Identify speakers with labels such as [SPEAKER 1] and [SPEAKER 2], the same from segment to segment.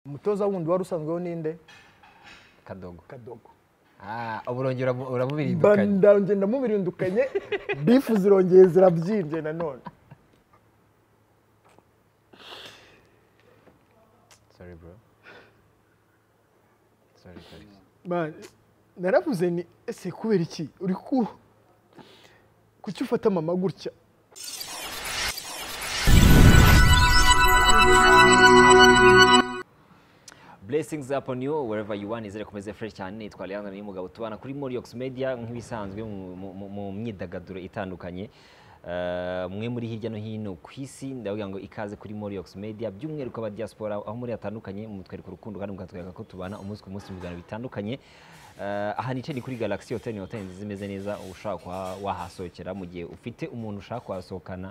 [SPEAKER 1] umutoza wundi wari usanzweho ninde
[SPEAKER 2] kadogo
[SPEAKER 1] kadogo
[SPEAKER 2] Ah, uburongera uramubirindukanye
[SPEAKER 1] ndongera ndamubirindukanye bifu zirongeye zirabyimbye nanone
[SPEAKER 2] sorry bro sorry sorry
[SPEAKER 1] Man, naravuze ni ese kubera iki uri ku kuki ufata mama gutya
[SPEAKER 2] blessings upon you wherever you are nizere komeze fresh cyane nitwa Leandro n'umugabo tubana kuri Moriox Media nk'ibisanzwe mu- mu- mu- mu myidagaduro itandukanye Eh, mwe muri hirya no hino ku isi ndavuga ngo ikaze kuri Moriox Media by'umwihariko aba diaspora aho muri hatandukanye mutwereka urukundo kandi mukatwereka ko tubana umunsi ku munsi mu biganiro bitandukanye Eh, aha nicaye ni kuri Galaxy Hotel ni hotel nziza imeze neza ushaka kuha- wahasohokera mu gihe ufite umuntu ushaka kuhasohokana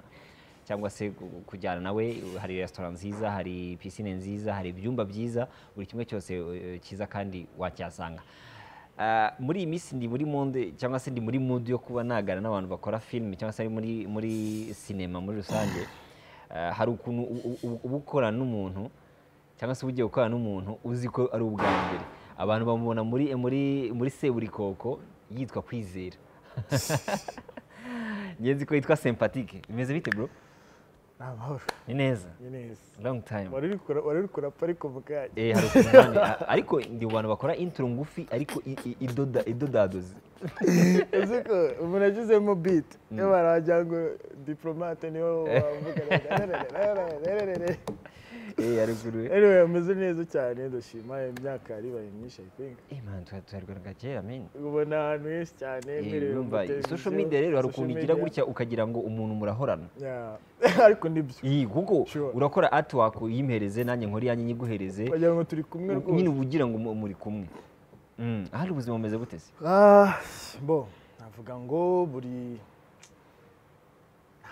[SPEAKER 2] cyangwa se gu- kujyana nawe hari resitora nziza hari pisine nziza hari ibyumba byiza buri kimwe cyose eh, cyiza kandi wacyasanga Ah, muri iyi minsi ndi muri monde cyangwa se ndi muri mood yo kuba nagana n'abantu bakora filime cyangwa se ari muri muri sinema muri rusange Ah, hari ukuntu u- u- u- uba ukorana n'umuntu cyangwa se uba ugiye gukorana n'umuntu uzi ko ari ubwa mbere abantu bamubona muri muri muri seburikoko yitwa kwizera ngenzi ko yitwa sympatique bimeze bite bro
[SPEAKER 1] ni amahoro
[SPEAKER 2] ni neza
[SPEAKER 1] ni neza
[SPEAKER 2] long time
[SPEAKER 1] wari uri kura- wari uri kurapa ariko mukanya
[SPEAKER 2] eh hari ukuntu ariko ndi mu bantu bakora intro ngufi ariko i- i- idoda idodadoze
[SPEAKER 1] uzi ko umuntu agizemo biti iyo baragira ngo diporomate niyo wavugana
[SPEAKER 2] eh ari kuri
[SPEAKER 1] anyway ameze neza cyane ndashima imyaka yaribaye myinshi i think
[SPEAKER 2] eh man tuharwanaga kera men
[SPEAKER 1] ubona ahantu henshi cyane
[SPEAKER 2] Eh,
[SPEAKER 1] mwirebera mu
[SPEAKER 2] urumva
[SPEAKER 1] televiziyo,
[SPEAKER 2] social media rero hari
[SPEAKER 1] social
[SPEAKER 2] ukuntu igira
[SPEAKER 1] media.
[SPEAKER 2] gutya ukagira ngo umuntu murahorana
[SPEAKER 1] Yeah. ariko nibyo
[SPEAKER 2] iyi kuko
[SPEAKER 1] Sure.
[SPEAKER 2] urakora artwork uyimpereze nanjye nkora iyanjye nyiguhereze
[SPEAKER 1] wagira ngo turi kumwe rwose
[SPEAKER 2] nyine uba ugira ngo mu- muri kumwe Mm, ahari ubuzima bumeze gute se
[SPEAKER 1] Ah, bo navuga ngo buri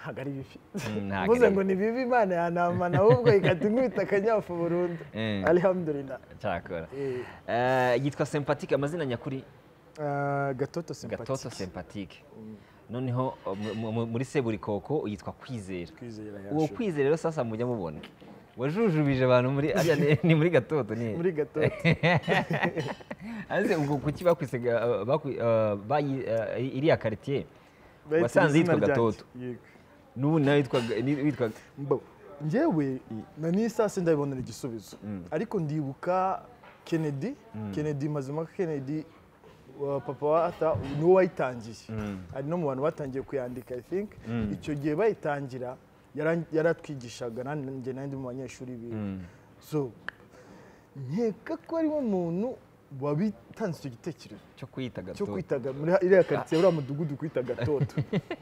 [SPEAKER 1] ntabwo ari bibi
[SPEAKER 2] Mm, ntabwo
[SPEAKER 1] mvuze
[SPEAKER 2] ari-
[SPEAKER 1] ngo ni bibi imana yanamana ahubwo ikata inkubita akanyafu burundu
[SPEAKER 2] Eh.
[SPEAKER 1] alihamdulillah
[SPEAKER 2] cyakora
[SPEAKER 1] Eh,
[SPEAKER 2] Eh, yitwa sympatique amazina nyakuri
[SPEAKER 1] ah, gatoto
[SPEAKER 2] gatoto
[SPEAKER 1] sympatique
[SPEAKER 2] sympatique noneho mu- mu- mu- muri seburikoko yitwa kwizera
[SPEAKER 1] kwizera ya
[SPEAKER 2] uwo
[SPEAKER 1] shuri.
[SPEAKER 2] kwizera rero sasa mujya mubona wajujubije abantu muri ariya ni- ni muri gatoto ni
[SPEAKER 1] muri gatoto
[SPEAKER 2] aze ubwo kuki bakwisiga uh, bakwi- uh, bayi- uh, iriya quartier
[SPEAKER 1] bahita
[SPEAKER 2] wasanze
[SPEAKER 1] izina ryanjye.
[SPEAKER 2] yitwa gatoto
[SPEAKER 1] Yego.
[SPEAKER 2] n'ubu nawe witwaga- ni- witwaga
[SPEAKER 1] Mbo, njyewe na n'isasi ndabibonera igisubizo ariko ndibuka kennedy kennedy mazima kennedy wa papa wa arthur niwe wayitangiye ari no mu bantu batangiye kuyandika i think icyo gihe bayitangira yaran- yaratwigishaga nanjye n'andi mu banyeshuri biwe so nkeka ko ariwe muntu wabitanze icyo gitekerezo
[SPEAKER 2] cyo kwiyita
[SPEAKER 1] cyo
[SPEAKER 2] gatoto
[SPEAKER 1] kwitaga muri iriya karitsiye uriya mudugudu kwita gatoto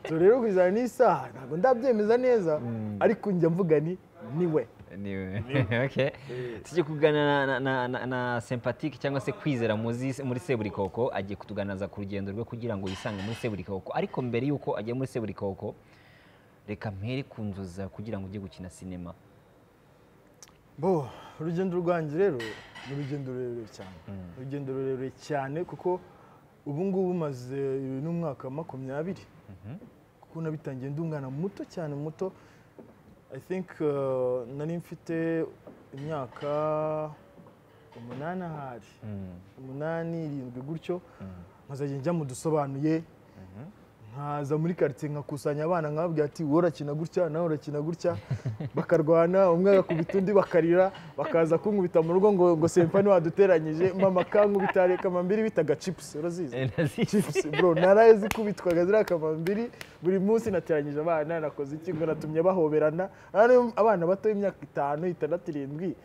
[SPEAKER 1] so rero kuzana n'isaha ntabwo ndabyemeza neza ariko njya mvuga ni niwe
[SPEAKER 2] niwe okay tujye kuganira na, na, na, na sympatique cyangwa se kwizera muzi muri seburikoko agiye kutuganiriza ku rugendo rwe kugira ngo yisange muri seburikoko ariko mbere y'uko agiye muri seburikoko reka mpere ku nzozi zawe kugira ngo ujye gukina sinema
[SPEAKER 1] bo urugendo rwanjye rero ni urugendo rurerure cyane urugendo rurerure cyane kuko ubu ngubu maze n'umwaka wa makumyabiri kuko nabitangiye ndi umwana muto cyane muto i think uh, nari mfite imyaka umunani ahari umunani irindwi gutyo nkazajya njya mu dusobanuye nkaza muri karitsiye nkakusanya abana nkababwira ati wowe urakina gutya nawe urakina gutya bakarwana umwe agakubita undi bakarira bakaza kunkubita mu rugo ngo ngo sempa ntiwaduteranyije mama kankubita reka mambiri bitaga cipusi urazizi
[SPEAKER 2] Eh, nazi-
[SPEAKER 1] Chiefs bro naraye zikubitwaga ziriya kamambiri buri munsi nateranyije abana nakoze iki ngo natumye bahoberana Hano abana bato y'imyaka itanu itandatu irindwi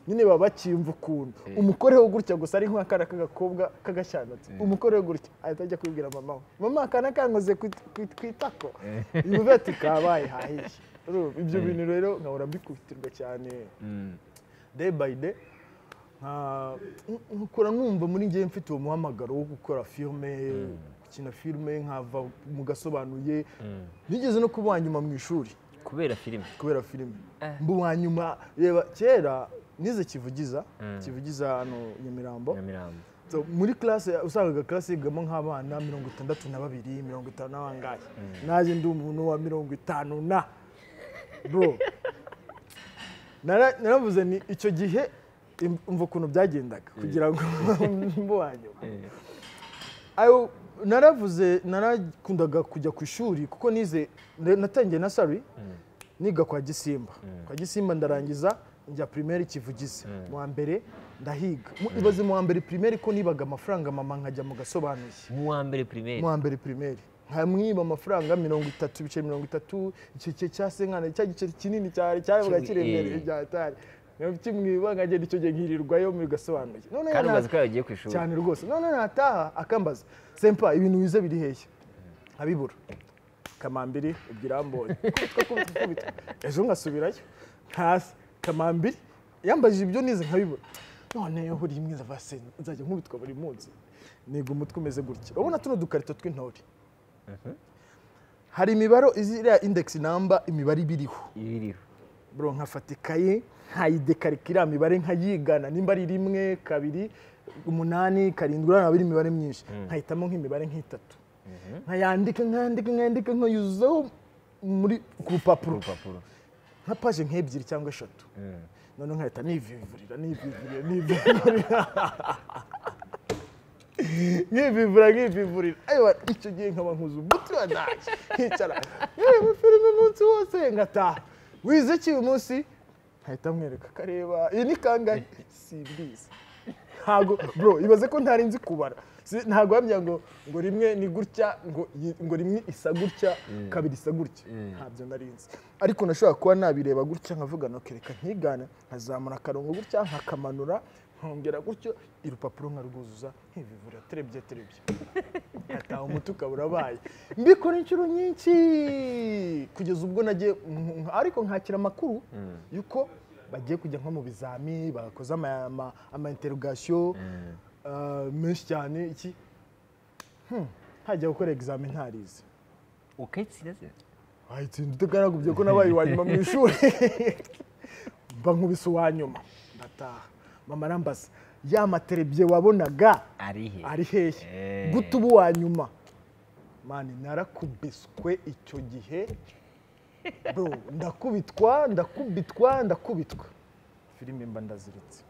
[SPEAKER 1] nyine baba bacyimva ukuntu umukoreho gutya gusa ari nk'akana k'agakobwa k'agashyandatu umukoreho gutya ahita ajya kubibwira mama we mama akana kankoze kwit- kwit- kwitako yumva ati kabaye hahiye Urumva, ibyo bintu rero nkahora mbikubitirwa cyane
[SPEAKER 2] Mm.
[SPEAKER 1] day by day nka- nk- nkura numva muri njye mfite uwo muhamagaro wo gukora filime gukina filime nkava mu gasobanuye nigeze no kuba uwa nyuma mu ishuri
[SPEAKER 2] kubera filime
[SPEAKER 1] kubera filime mba uwa nyuma reba kera nize kivugiza kivugiza hano nyamirambo
[SPEAKER 2] nyamirambo
[SPEAKER 1] So, muri classe usangaga classe yigamo nk'abana mirongo itandatu na babiri mirongo itanu n'abangahe naje ndi umuntu wa mirongo itanu na bro Nara- naravuze ni icyo gihe umva ukuntu byagendaga kugira ngo mbo wanyuma ayo naravuze narakundaga kujya ku ishuri kuko nize natangiye na sari niga kwa gisimba kwa gisimba ndarangiza njya pirimeri kivugize mu wa mbere ndahiga ibaze mu wa mbere pirimeri ko nibaga amafaranga mama nkajya mu gasobanuye
[SPEAKER 3] mu wa mbere pirimeri
[SPEAKER 1] mu wa mbere pirimeri nkamwiba amafaranga mirongo itatu ibiceri mirongo itatu icyo cya senkana cya giceri kinini cyane cyarebwa kiremereye bya tari kimwiba nkagenda icyo gihe nkirirwayo mu gasobanuye
[SPEAKER 3] kandi umaze ko yagiye ku ishuri
[SPEAKER 1] cyane rwose none nataha akambaza sempa ibintu bize biri hehe abibura kamambiri ubwirambonye ejo nkasubirayo hasi kamambiri yambajije ibyo nize nkabibura none buri rimwe nzajya nkubitwa buri munsi niga umutwe umeze gutya urabona tuno dukarito tw'intore hari imibare iziriya indekisi namba imibare iba iriho
[SPEAKER 3] ibiriho
[SPEAKER 1] bro nkafata ikaye nkayidekarika iriya mibare nkayigana nimba ari rimwe kabiri umunani karindwi urabona iri imibare myinshi nkahitamo nk'imibare nk'itatu nkayandika nkandika nkandika nkayuzaho muri ku rupapuro
[SPEAKER 3] urupapuro
[SPEAKER 1] nka paje nk'ebyiri cyangwa eshatu noneho nkahita nivivurira nivivurira nivivurira nkivivura nkivivurira ayiwa icyo gihe nkaba nkuze umuti wa ntacyo nkicara nkareba filime umunsi wose ngataha wize iki uyu munsi nkahita mwereka akareba iyi ni kangahe simbizi ntabwo bro ibaze ko ntari nzi kubara Si- ntabwo wambwira ngo ngo rimwe ni gutya ngo yi- ngo rimwe isa gutya kabiri isa gutya ntabyo nari nzi ariko nashobora kuba nabireba gutya nkavuga nokereka nkigana nkazamura akarongo gutya nkakamanura nkongera gutyo irupapuro nkarwuzuza nkivivurira terebye terebye ataha umuti ukaba urabaye mbikora inshuro nyinshi kugeza ubwo nagiye mm, mm, ariko nkakira amakuru yuko bagiye kujya nko mu bizami bakoze ama- ama- ama interrogation ah, menshi cyane iki Hmm, hajya gukora examen ntarize
[SPEAKER 3] ukayitsinze
[SPEAKER 1] wahitsinda utagaragubye ko nabaye uwa nyuma mu ishuri mba nkubise uwa nyuma ndataha mama arambaza ya materebye wabonaga
[SPEAKER 3] arihe
[SPEAKER 1] ari hehe
[SPEAKER 3] Eh.
[SPEAKER 1] guta ubu wa nyuma mani narakubiswe icyo gihe bro ndakubitwa ndakubitwa ndakubitwa filime mba ndaziritse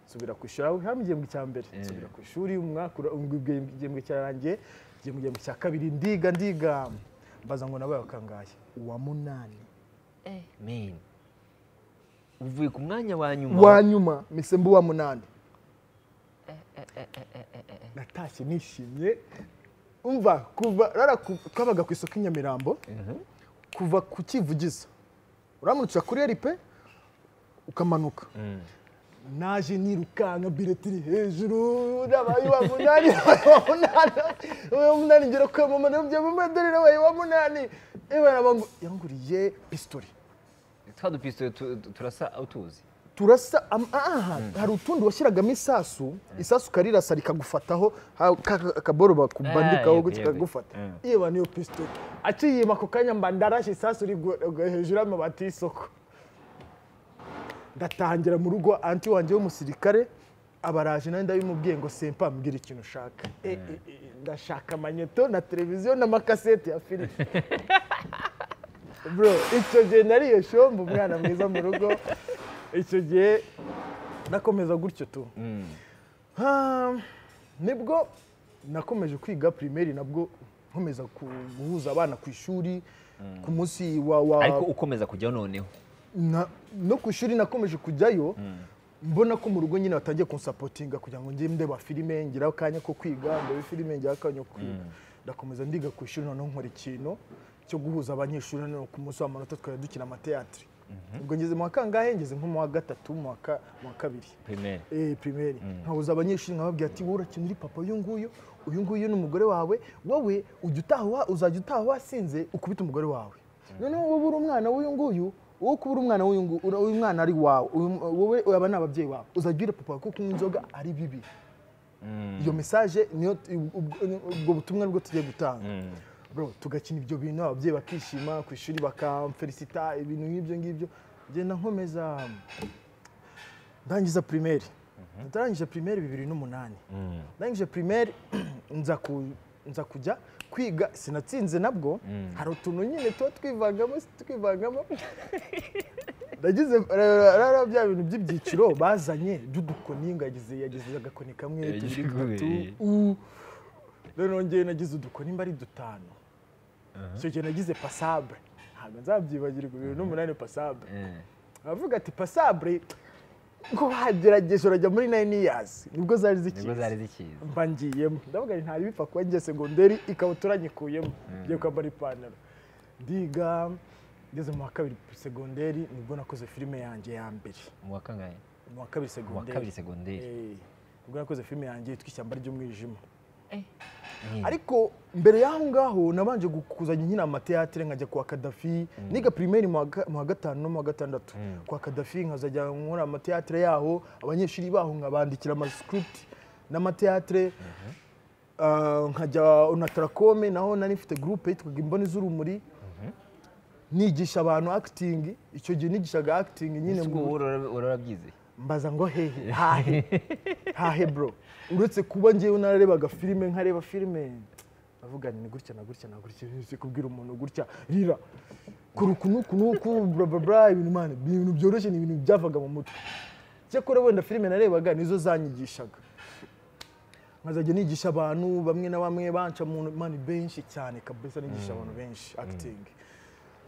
[SPEAKER 1] nsubira ku ishuri aho hano igihembwe cya mbere nsubira ku ishuri umwaka ura- ubwo igihembwe igihembwe cyarangiye igihembwe igihembwe cya kabiri ndiga ndiga mbaza ngo nabaye wakangaye uwa munani
[SPEAKER 3] meni uvuye ku mwanya wa nyuma
[SPEAKER 1] wa nyuma mise mba uwa munani natashye nishimye umva kuva rara ku- twabaga ku isoko i nyamirambo kuva ku kivugiza uramutse kuri eripe ukamanuka naje nirukanka bireti iri hejuru nabaye uwa munani nabaye uwa munani nabaye uwa munani ngera kwa mama nabyo mama dore nabaye uwa munani ewe arabangu yanguriye pistori
[SPEAKER 3] twa dupisitore tu- tu- turasa utuzi
[SPEAKER 1] turasa am- aha hari utundi washyiragamo isasu isasu ukarirasa rikagufataho ha- ka- ka- akaboro bakubandikaho
[SPEAKER 3] yego,
[SPEAKER 1] gutya
[SPEAKER 3] yego.
[SPEAKER 1] kagufata
[SPEAKER 3] Mm.
[SPEAKER 1] yewe niyo pisitoli aciyima ako kanya mba ndarashe isasu riri gu- gu- hejuru y'amabati y'isoko ndatangira mu rugo anti wanjye w'umusirikare abaraje nanjye ndabimubwiye ngo sempa mbwira ikintu ushaka E, e, e, ndashaka amanyeto na televiziyo n'amakasete ya filime bro icyo gihe nariye shombo umwana mwiza mu rugo icyo gihe nakomeza gutyo tu Ah, nibwo nakomeje kwiga pirimeri nabwo nkomeza ku- guhuza abana ku ishuri ku munsi wa wa
[SPEAKER 3] ariko ukomeza kujyaho noneho
[SPEAKER 1] na- no ku ishuri nakomeje kujyayo mbona ko mu rugo nyine batangiye kunsapotinga kugira ngo njye ndeba filime ngira akanya ko kwiga ndebe filime ngira akanya ko kwiga ndakomeza ndiga ku ishuri noneho nkora ikintu cyo guhuza abanyeshuri noneho ku munsi w'amanota twari dukina amateyatire ubwo ngeze mu wa kangahe ngeze nko mu wa gatatu mu wa ka- mu wa kabiri
[SPEAKER 3] pirimeri
[SPEAKER 1] eh primeri nkabuza abanyeshuri nkababwira ati wowe urakinira uri papa uyu nguyu uyu nguyu ni umugore wawe wowe ujya utaha wa- uzajya utaha wasinze ukubita umugore wawe noneho wowe uri umwana w'uyu nguyu wowe kuba uri umwana w'uyu nguyu uyu mwana ari wawe uyu- wowe aba ni ababyeyi bawe uzajya urira papa ko kunywa inzoga ari bibi iyo mesaje niyo ubwo- ubwo butumwa nibwo tugiye gutanga bro tugakina ibyo bintu ababyeyi bakishima ku ishuri bakamferisita ibintu nk'ibyo ngibyo ngenda nkomeza ndangiza pirimeri ndarangije pirimeri bibiri n'umunani ndangije pirimeri nza ku- nza kujya kwiga sinatsinze nabwo hari utuntu nyine tuba twivangamo si twivangamo nagize rero bya bintu by'ibyiciro bazanye dudukoni ngo yagize yagize agakoni kamwe tubiri dutatu u rero nongeye nagize udukoni mba ari dutanu icyo gihe nagize pasabure ntabwo nzabyibagirwa bibiri n'umunani pasabure aravuga ati pasabure ngo bagerageje urajya muri nayini yazi nibwo zari zikizi
[SPEAKER 2] zikiza
[SPEAKER 1] mba ngiyemo ndavuga ngo ntari bipfa kuba ngiye segonderi ikabutura nyikuyemo ngiye kwambara ipantaro ndiga ngeze mu wa kabiri segonderi nibwo nakoze filime yanjye ya mbere
[SPEAKER 2] mu wa kangahe
[SPEAKER 1] mu wa kabiri
[SPEAKER 2] mu wa kabiri
[SPEAKER 1] segonderi
[SPEAKER 2] segonderi
[SPEAKER 1] Eh, nibwo nakoze filime yanjye yitwa ishyamba ry'umwijima
[SPEAKER 2] Mm.
[SPEAKER 1] ariko mbere y'aho ngaho nabanje kuzanya nyine amateatire nkajya kwa kadafi niga pirimeri mu wa ga- mu wa gatanu no mu wa gatandatu kwa kadafi nkazajya nkora amateatire yaho abanyeshuri baho nkabandikira amasikiruti n'amateatire Ah, nkajya unatarakome naho nari mfite gurupe yitwaga imboni z'urumuri nigisha abantu akitingi icyo gihe nigishaga akitingi nyine
[SPEAKER 2] ese
[SPEAKER 1] mu-
[SPEAKER 2] ubu urabyize
[SPEAKER 1] mbaza ngo hehe hahe hahe bro uretse kuba ngewe nararebaga filime nkareba filime avuga ni gutya na gutya na gutya nzi kubwira umuntu gutya rira kora uku n'uku n'uku bla bla bla ibintu man ibintu byoroshye ni ibintu byavaga mu mutwe cyakora wenda filime narebaga nizo zanyigishaga nkazajya nigisha abantu bamwe na bamwe banca mu mani benshi cyane kabisa nigisha abantu benshi akitingi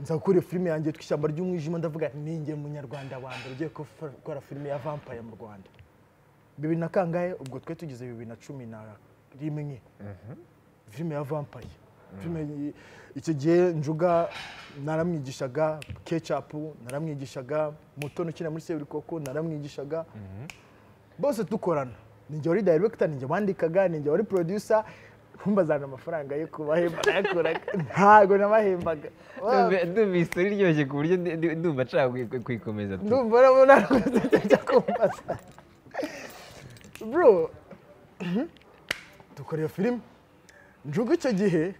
[SPEAKER 1] nza gukora iyo filime yanjye yitwa ishyamba ry'umwijima ndavuga nti ninjye munyarwanda wa mbere ugiye gukora gukora filime ya vampire mu rwanda bibiri na kangahe ubwo twari tugeze bibiri na cumi na rimwe filime ya vampire filime yi- icyo gihe njuga naramwigishaga kecapu naramwigishaga mutoni ukina muri seburikoko naramwigishaga bose dukorana ninjye wari director ninjye wandikaga ninjye wari producer ntumbazana amafaranga yo kubahemba nayakuraga ntabwo nabahembaga
[SPEAKER 2] ndumva isura iryoshye ku buryo ndi- ndi- ndumva nshaka kuyi- kuyikomeza tu.
[SPEAKER 1] ndumva urabona rwose kumbaza bro mhm, dukora iyo filime njuga icyo gihe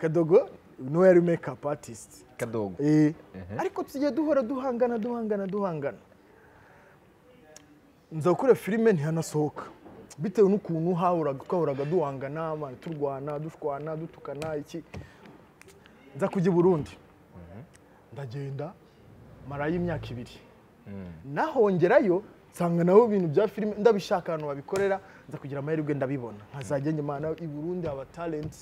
[SPEAKER 1] kadogo niwe yari makeup artist
[SPEAKER 2] kadogo
[SPEAKER 1] Eh, ariko tugiye duhora duhangana duhangana duhangana nza gukora filime ntihanasohoka bitewe n'ukuntu hahuraga twahoraga duhangana man, turwana dushwana dutukana iki nza kujya i burundi ndagenda marayo imyaka ibiri nahongerayo nsanga nabo ibintu bya filime ndabishaka ahantu babikorera nza kugira amahirwe ndabibona nkazajya nyuma na- i burundi haba talenti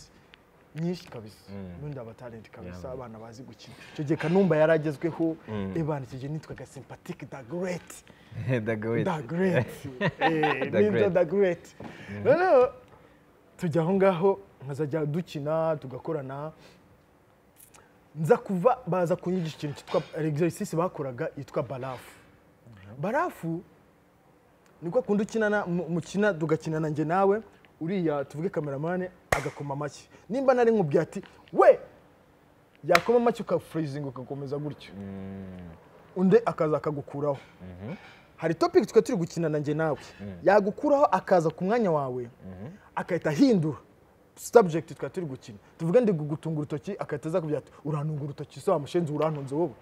[SPEAKER 1] nyinshi kabisa ubundi haba talenti kabisa abana bazi gukina icyo gihe kanumba yari agezweho ebana icyo gihe nitwaga simpatike da gereti
[SPEAKER 2] ndagawete
[SPEAKER 1] da gereti
[SPEAKER 2] Da
[SPEAKER 1] nibyo
[SPEAKER 2] Great.
[SPEAKER 1] da gereti noneho tujya aho ngaho nkazajya dukina tugakorana nza kuva baza kunyigisha ikintu cyitwa exercice bakoraga yitwa barafu barafu niko kundi ukinana mu- mukina tugakinana njye nawe uriya tuvuge kameramani agakoma amashyi nimba nari nkubwiye ati we yakoma amashyi ukafurizinga ugakomeza gutyo undi akaza akagukuraho hari topic twari turi gukinana njye nawe yagukuraho akaza ku mwanya wawe agahita ahindura subject twari turi gukina tuvuge ndi gutunga urutoki agahita aza kubwira ati urantunga urutoki se wa mushenzi urantunze wowe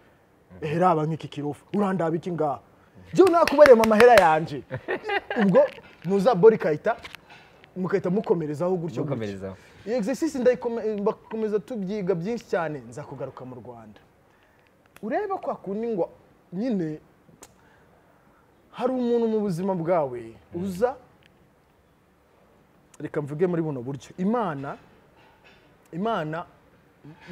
[SPEAKER 1] ehe raba nk'iki kirofu urandaba iki ngaha jyewe nakubarema amahera yanje ubwo nuza bori kahita mugahita mukomerezaho gutyo gutyo
[SPEAKER 2] mukomerezaho
[SPEAKER 1] iyo exercise ndayikome- bakomeza tubyiga byinshi cyane nza kugaruka mu rwanda urebe kwa kundi ngo nyine hari umuntu mu buzima bwawe uza reka mvuge muri buno buryo imana imana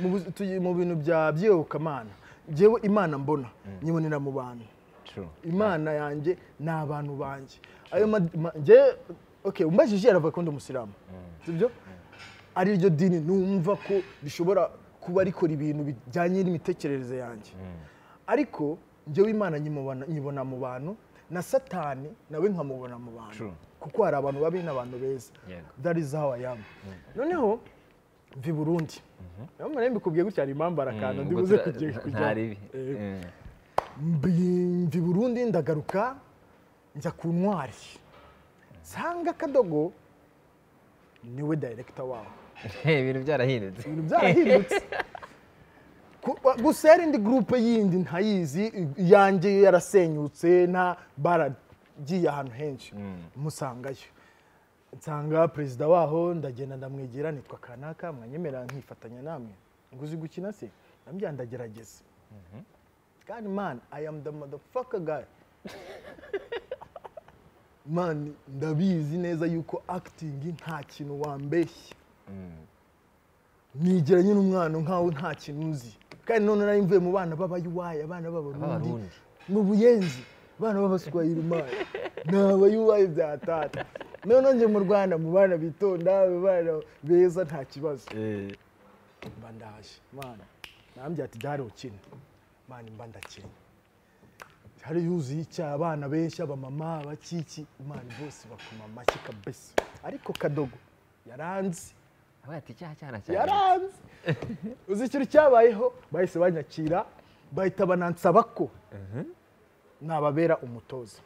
[SPEAKER 1] mu buzi- tuyi- mu bintu bya byiyobokamana njyewe imana mbona nyibonera mu bantu
[SPEAKER 2] true
[SPEAKER 1] imana yanjye ni abantu banjye ayo ma- ma- njye okay umbajije aravuga ko ndi umusiramu sibyo ari ryo dini numva ko rishobora kuba rikora ibintu bijyanye n'imitekerereze yanjye ariko njyewe imana nyimubona- nyibona mu bantu na satani nawe nkamubona mu bantu
[SPEAKER 2] True.
[SPEAKER 1] kuko hari abantu babi n'abantu beza
[SPEAKER 2] Yego.
[SPEAKER 1] that is how I am noneho mvi burundi niyo mpamvu mbikubwiye gutya hari impamvu arakanda
[SPEAKER 2] Mm,
[SPEAKER 1] ndi
[SPEAKER 2] ubwo
[SPEAKER 1] buze
[SPEAKER 2] tura-
[SPEAKER 1] kujya- kujyaho.
[SPEAKER 2] ntari ibi
[SPEAKER 1] Eh,
[SPEAKER 2] Mm.
[SPEAKER 1] mbi burundi ndagaruka njya ku ntwari nsanga akadogo niwe dayirekita wawe
[SPEAKER 2] ibintu byarahindutse
[SPEAKER 1] ibintu byarahindutse Ku- wa- gusa yari indi gurupe yindi ntayizi i- iyanjye yo yarasenyutse nta baragiye ahantu henshi musangayo nsanga perezida waho ndagenda ndamwegera nitwa kanaka mwanyemerera nkifatanya namwe nguzi gukina se ndamubwira ndagerageza kandi mani i am the motherfucker guy mani ndabizi neza yuko acting nta kintu wambeshya nigera nyine umwana nkaho nta kintu nzi kandi none nari mvuye mu bana b'abayuwayi abana b'abarundi
[SPEAKER 2] Abarundi.
[SPEAKER 1] mu buyenzi abana b'abaswahili mani ni abayuwayi bya tata none njye mu rwanda mu bana bitonda mu bana beza nta kibazo mba ndaje mwana nambye ati dare ukina mwana mba ndakina hari yuzuye icyaha abana benshi abamama abakiki imana bose bakoma amashyi kabisa ariko kadogo yaranze
[SPEAKER 2] Abaye ati icyaha cyana cyane
[SPEAKER 1] yaranze uzi ikintu cyabayeho bahise banyakira bahita banansaba ko nababera umutoza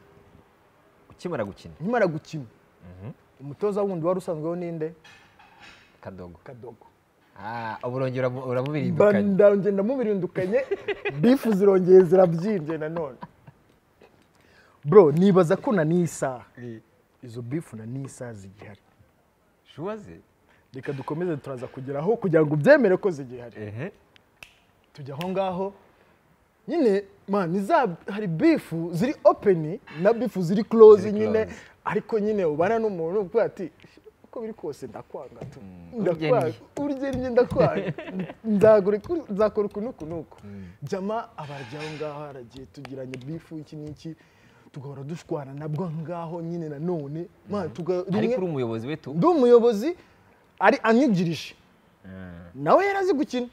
[SPEAKER 3] ukimara gukina
[SPEAKER 1] nkimara gukina umutoza wundi wari usanzweho ninde
[SPEAKER 2] kadogo
[SPEAKER 1] kadogo
[SPEAKER 2] Ah, uburongero uramu- uramubirindukanya
[SPEAKER 1] ndangenda ndamubirindukanye bifu zirongeye zirabyimbye nanone bro nibaza ko na n'isaha izo bifu na n'isaha zigihari
[SPEAKER 2] shuwa ze
[SPEAKER 1] reka dukomeze turaza kugeraho kugira ngo ubyemere ko zigihari
[SPEAKER 2] ehe
[SPEAKER 1] tujya aho ngaho nyine man iza hari bifu ziri openi na bifu ziri close
[SPEAKER 2] Ziri
[SPEAKER 1] nyine
[SPEAKER 2] close.
[SPEAKER 1] ariko nyine ubana n'umuntu uvuga ati uko biri kose ndakwanga tu ndakwanga urugennye ndakwanga nzagura ku- nzakora uku n'uku n'uku jama abarya aho ngaho haragiye tugiranye bifu iki n'iki tugahora dushwana nabwo aho ngaho nyine nanone man tuga-
[SPEAKER 2] ariko
[SPEAKER 1] rimwe-
[SPEAKER 2] uri umuyobozi we tu
[SPEAKER 1] ndi umuyobozi ari anyigirije nawe yari azi gukina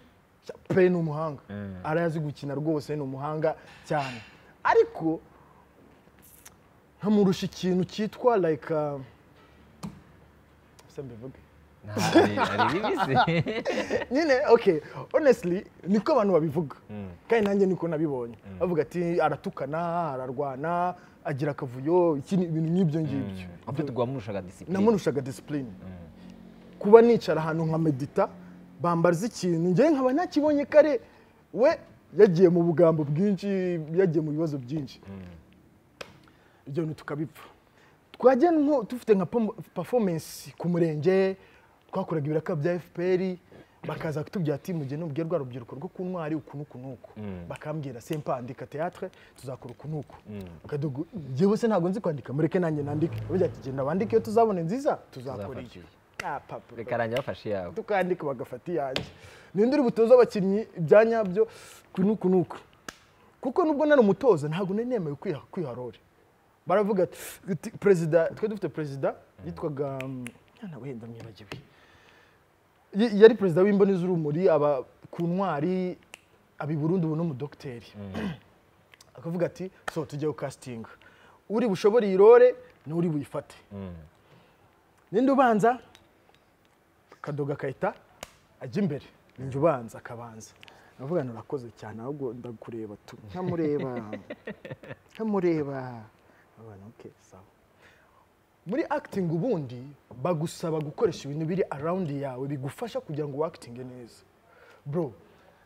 [SPEAKER 1] pe ni umuhanga arazi gukina rwose ni umuhanga cyane ariko nkamurusha ikintu cyitwa like uh, se mbivuge
[SPEAKER 2] Ntabwo ari ari bibi se
[SPEAKER 1] nyine okay honestly niko abantu babivuga kandi nanjye niko nabibonye bavuga ati aratukana ararwana agira akavuyo iki ni ibintu nk'ibyo ngibyo
[SPEAKER 2] Ahubwo tugwamushaka disipurine
[SPEAKER 1] namurushaga disipurine kuba nicara ahantu nka medita bambaza ikintu njyewe nkaba ntakibonye kare we yagiye mu bugambo bwinshi yagiye mu bibazo byinshi ibyo bintu tukabipfa twajya nko dufite nka performance ku murenge twakoraga ibiraka bya fpr bakaza kutubwira ati mujye nubwire rwa rubyiruko rwo ku ntwari uku n'uku n'uku bakambwira sempandika teatre tuzakora uku n'uku Kadogo, njyewe se ntabwo nzi kwandika mureke nanjye nandike bavuga ati genda bandike iyo tuzabona nziza tuzakora iyo
[SPEAKER 2] Tuzafata
[SPEAKER 1] nta papuro
[SPEAKER 2] reka arangira bafashe iyawe
[SPEAKER 1] tukandika bagafata iyanjye ninde uri butoza abakinnyi ibya nyabyo ku n'uku n'uku kuko nubwo nari umutoza ntabwo nari nemewe kwiha kwiharore baravuga ati uti- perezida twe dufite perezida yitwaga um, mwana wenda mwibagiwe Y- yari perezida w'imboni z'urumuri aba ku ntwari aba i burundi ubu n'umudogiteri akavuga ati so tujye gukasitinga uri bushobore iyi rore n'uri buyifate ninde ubanza kadoga agahita ajya imbere ninjye ubanza akabanza ndavuga ngo urakoze cyane ahubwo ndakureba tu nkamureba nkamureba abana okay sawa muri acting ubundi bagusaba gukoresha ibintu biri around yawe bigufasha kugira ngo wakitinge neza bro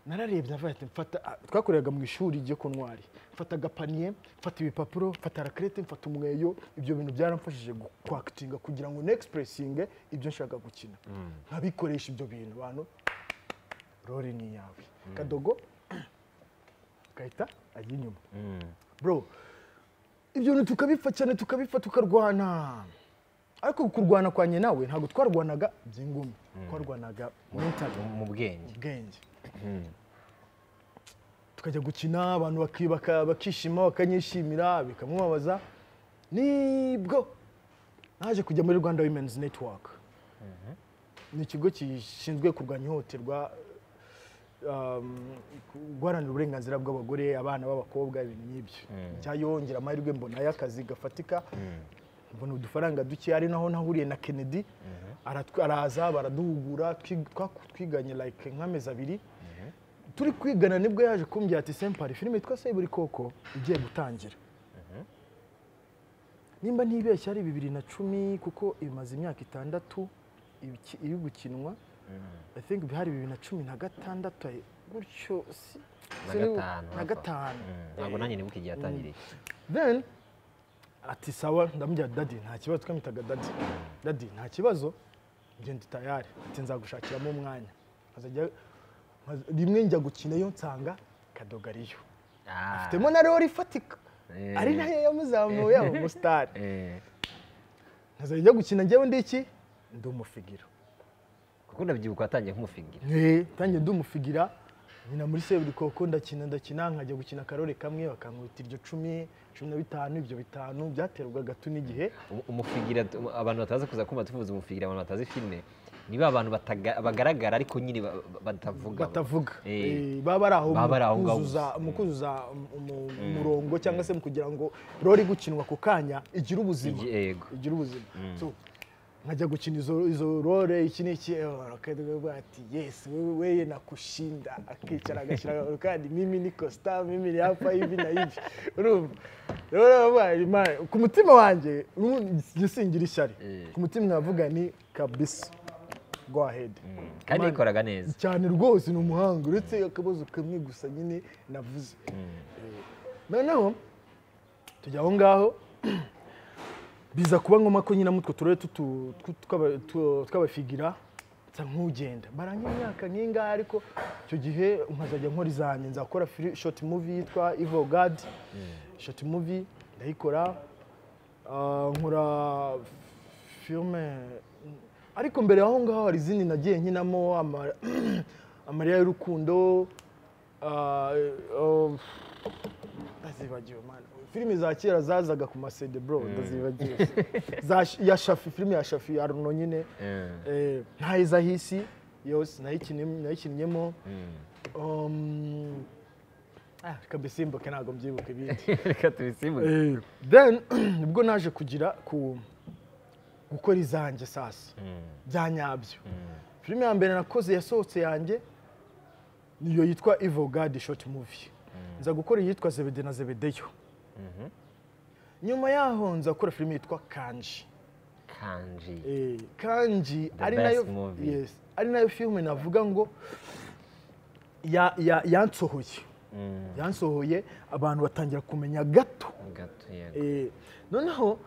[SPEAKER 1] nararebye ndavuga ati mfata ah, twakoreraga mu ishuri ryo ku ntwari mfata agapaniye mfata ibipapuro mfata rakerete mfata umweyo ibyo bintu byaramfashije gu- kwakitinga kugira ngo nexpressinge ibyo nshaka gukina nkabikoresha ibyo bintu bantu rore ni iyawe kadogo gahita ajya inyuma bro ibyo bintu tukabipfa cyane tukabipfa tukarwana ariko kurwana kwanjye nawe ntabwo twarwanaga by'ingumi twarwanaga mentally
[SPEAKER 2] Mu- mu bwenge
[SPEAKER 1] ubwenge tukajya gukina abantu baki- baka- bakishima bakanyishimira bikamubabaza nibwo naje kujya muri rwanda women's network ni ikigo gishinzwe kurwanya ihohoterwa um, guharanira uburenganzira bw'abagore abana b'abakobwa ibintu nk'ibyo cyayongera amahirwe mbonayo akazi gafatika mbona udufaranga duke ari naho nahuriye na kennedy aratw- araza baraduhugura twi- twaku- twiganye like nk'amezi abiri turi kwigana nibwo yaje kumbwira ati sempari filime yitwa seburi koko igiye gutangira nimba ntibeshya ari bibiri na cumi kuko ibimaze imyaka itandatu ibiki- iri gukinwa i think bihari bibiri na cumi na gatandatu ayi- gutyo si-
[SPEAKER 2] Na
[SPEAKER 1] sinibu-
[SPEAKER 2] gatanu,
[SPEAKER 1] na
[SPEAKER 2] hafi aho.
[SPEAKER 1] gatanu
[SPEAKER 2] Mm, ntabwo nanjye nibuka igihe yatangiriye
[SPEAKER 1] then ati sawa ndamubwira dadi nta kibazo twamwitaga dadi dadi nta kibazo ngenda tayari ati nzagushakiramo umwanya Nkazajya- nkaza- rimwe njya gukina yo nsanga kadogariyo afitemo na rori ifatika
[SPEAKER 2] Eh.
[SPEAKER 1] ari nayo yamuzamuye aba umusitari
[SPEAKER 2] Eh,
[SPEAKER 1] ntazajya gukina njyewe ndi iki ndi umufigira
[SPEAKER 2] kuko ndabyibuka watangiye nk'umufingira
[SPEAKER 1] ntange ndi umufigira nyina muri seburikoko ndakina ndakina nkajya gukina akarore kamwe bakankubita iryo cumi cumi na bitanu ibyo bitanu byaterwaga gato n'igihe
[SPEAKER 2] Umu- umufingira tu- abantu batazi kuza kumva tuvuze umufingira abantu batazi filime ni ba bantu bataga- bagaragara ariko nyine ba- ba- batavuga
[SPEAKER 1] batavuga
[SPEAKER 2] Eh.
[SPEAKER 1] Eh, baba bari aho
[SPEAKER 2] Baba bari aho
[SPEAKER 1] mu
[SPEAKER 2] ngaho
[SPEAKER 1] kuzuza-
[SPEAKER 2] gusa.
[SPEAKER 1] mu kuzuza um- umu- umurongo cyangwa se mu kugira ngo rori gukinwa ako kanya igire ubuzima
[SPEAKER 2] Igi- yego.
[SPEAKER 1] igira ubuzima So, nkajya gukina izo izo rore iki n'iki eh, akavuga ati yesi wewe weye nakushinda akicara agashyira akaguru kandi mimi ni costa mimi ni hapa hivi na hivi urumva rero baravuga, Imana- ku mutima wanjye ubu njye singira ishyari ku mutima nkavuga ni kabisa go ahead
[SPEAKER 2] kandi yikoraga neza
[SPEAKER 1] cyane rwose ni umuhanga uretse akabazo kamwe gusa nyine navuze Eh, noneho tujya aho ngaho biza kuba ngoma ko nyine mutwe turere tutu- tw- tw'aba- tw- tw'abafigira nsa nk'ugenda barangira imyaka nk'ingaha ariko icyo gihe nkazajya nkora izanjye nzakora fili- short movie yitwa evil god short movie ndayikora Ah, nkora filime ariko mbere aho ngaho hari izindi nagiye nkinamo ama- amarira y'urukundo ah, eh, ndazibagiwe mana filime za kera zazaga ku masede bro ndazibagiwe Za Sh- ya shafi filime ya shafi ya runo nyine eh, ntayiza hisi yose nayikinim- nayikinnyemo Um, ah, reka mbisimbuke ntabwo mbyibuka ibindi
[SPEAKER 2] reka tubisimbuze
[SPEAKER 1] Eh, then ubwo naje kugira ku gukora izanjye sasa bya nyabyo filime ya mbere nakoze yasohotse yanjye niyo yitwa evil god short movie nza gukora iyitwa zebede na zebedeyo nyuma yaho nza gukora filime yitwa kanji
[SPEAKER 2] kanji
[SPEAKER 1] Eh, kanji
[SPEAKER 2] The
[SPEAKER 1] ari
[SPEAKER 2] best
[SPEAKER 1] nayo
[SPEAKER 2] movie.
[SPEAKER 1] yes ari nayo filime navuga ngo ya- ya- yansohoye yansohoye abantu batangira kumenya gato
[SPEAKER 2] gato yego
[SPEAKER 1] Eh, noneho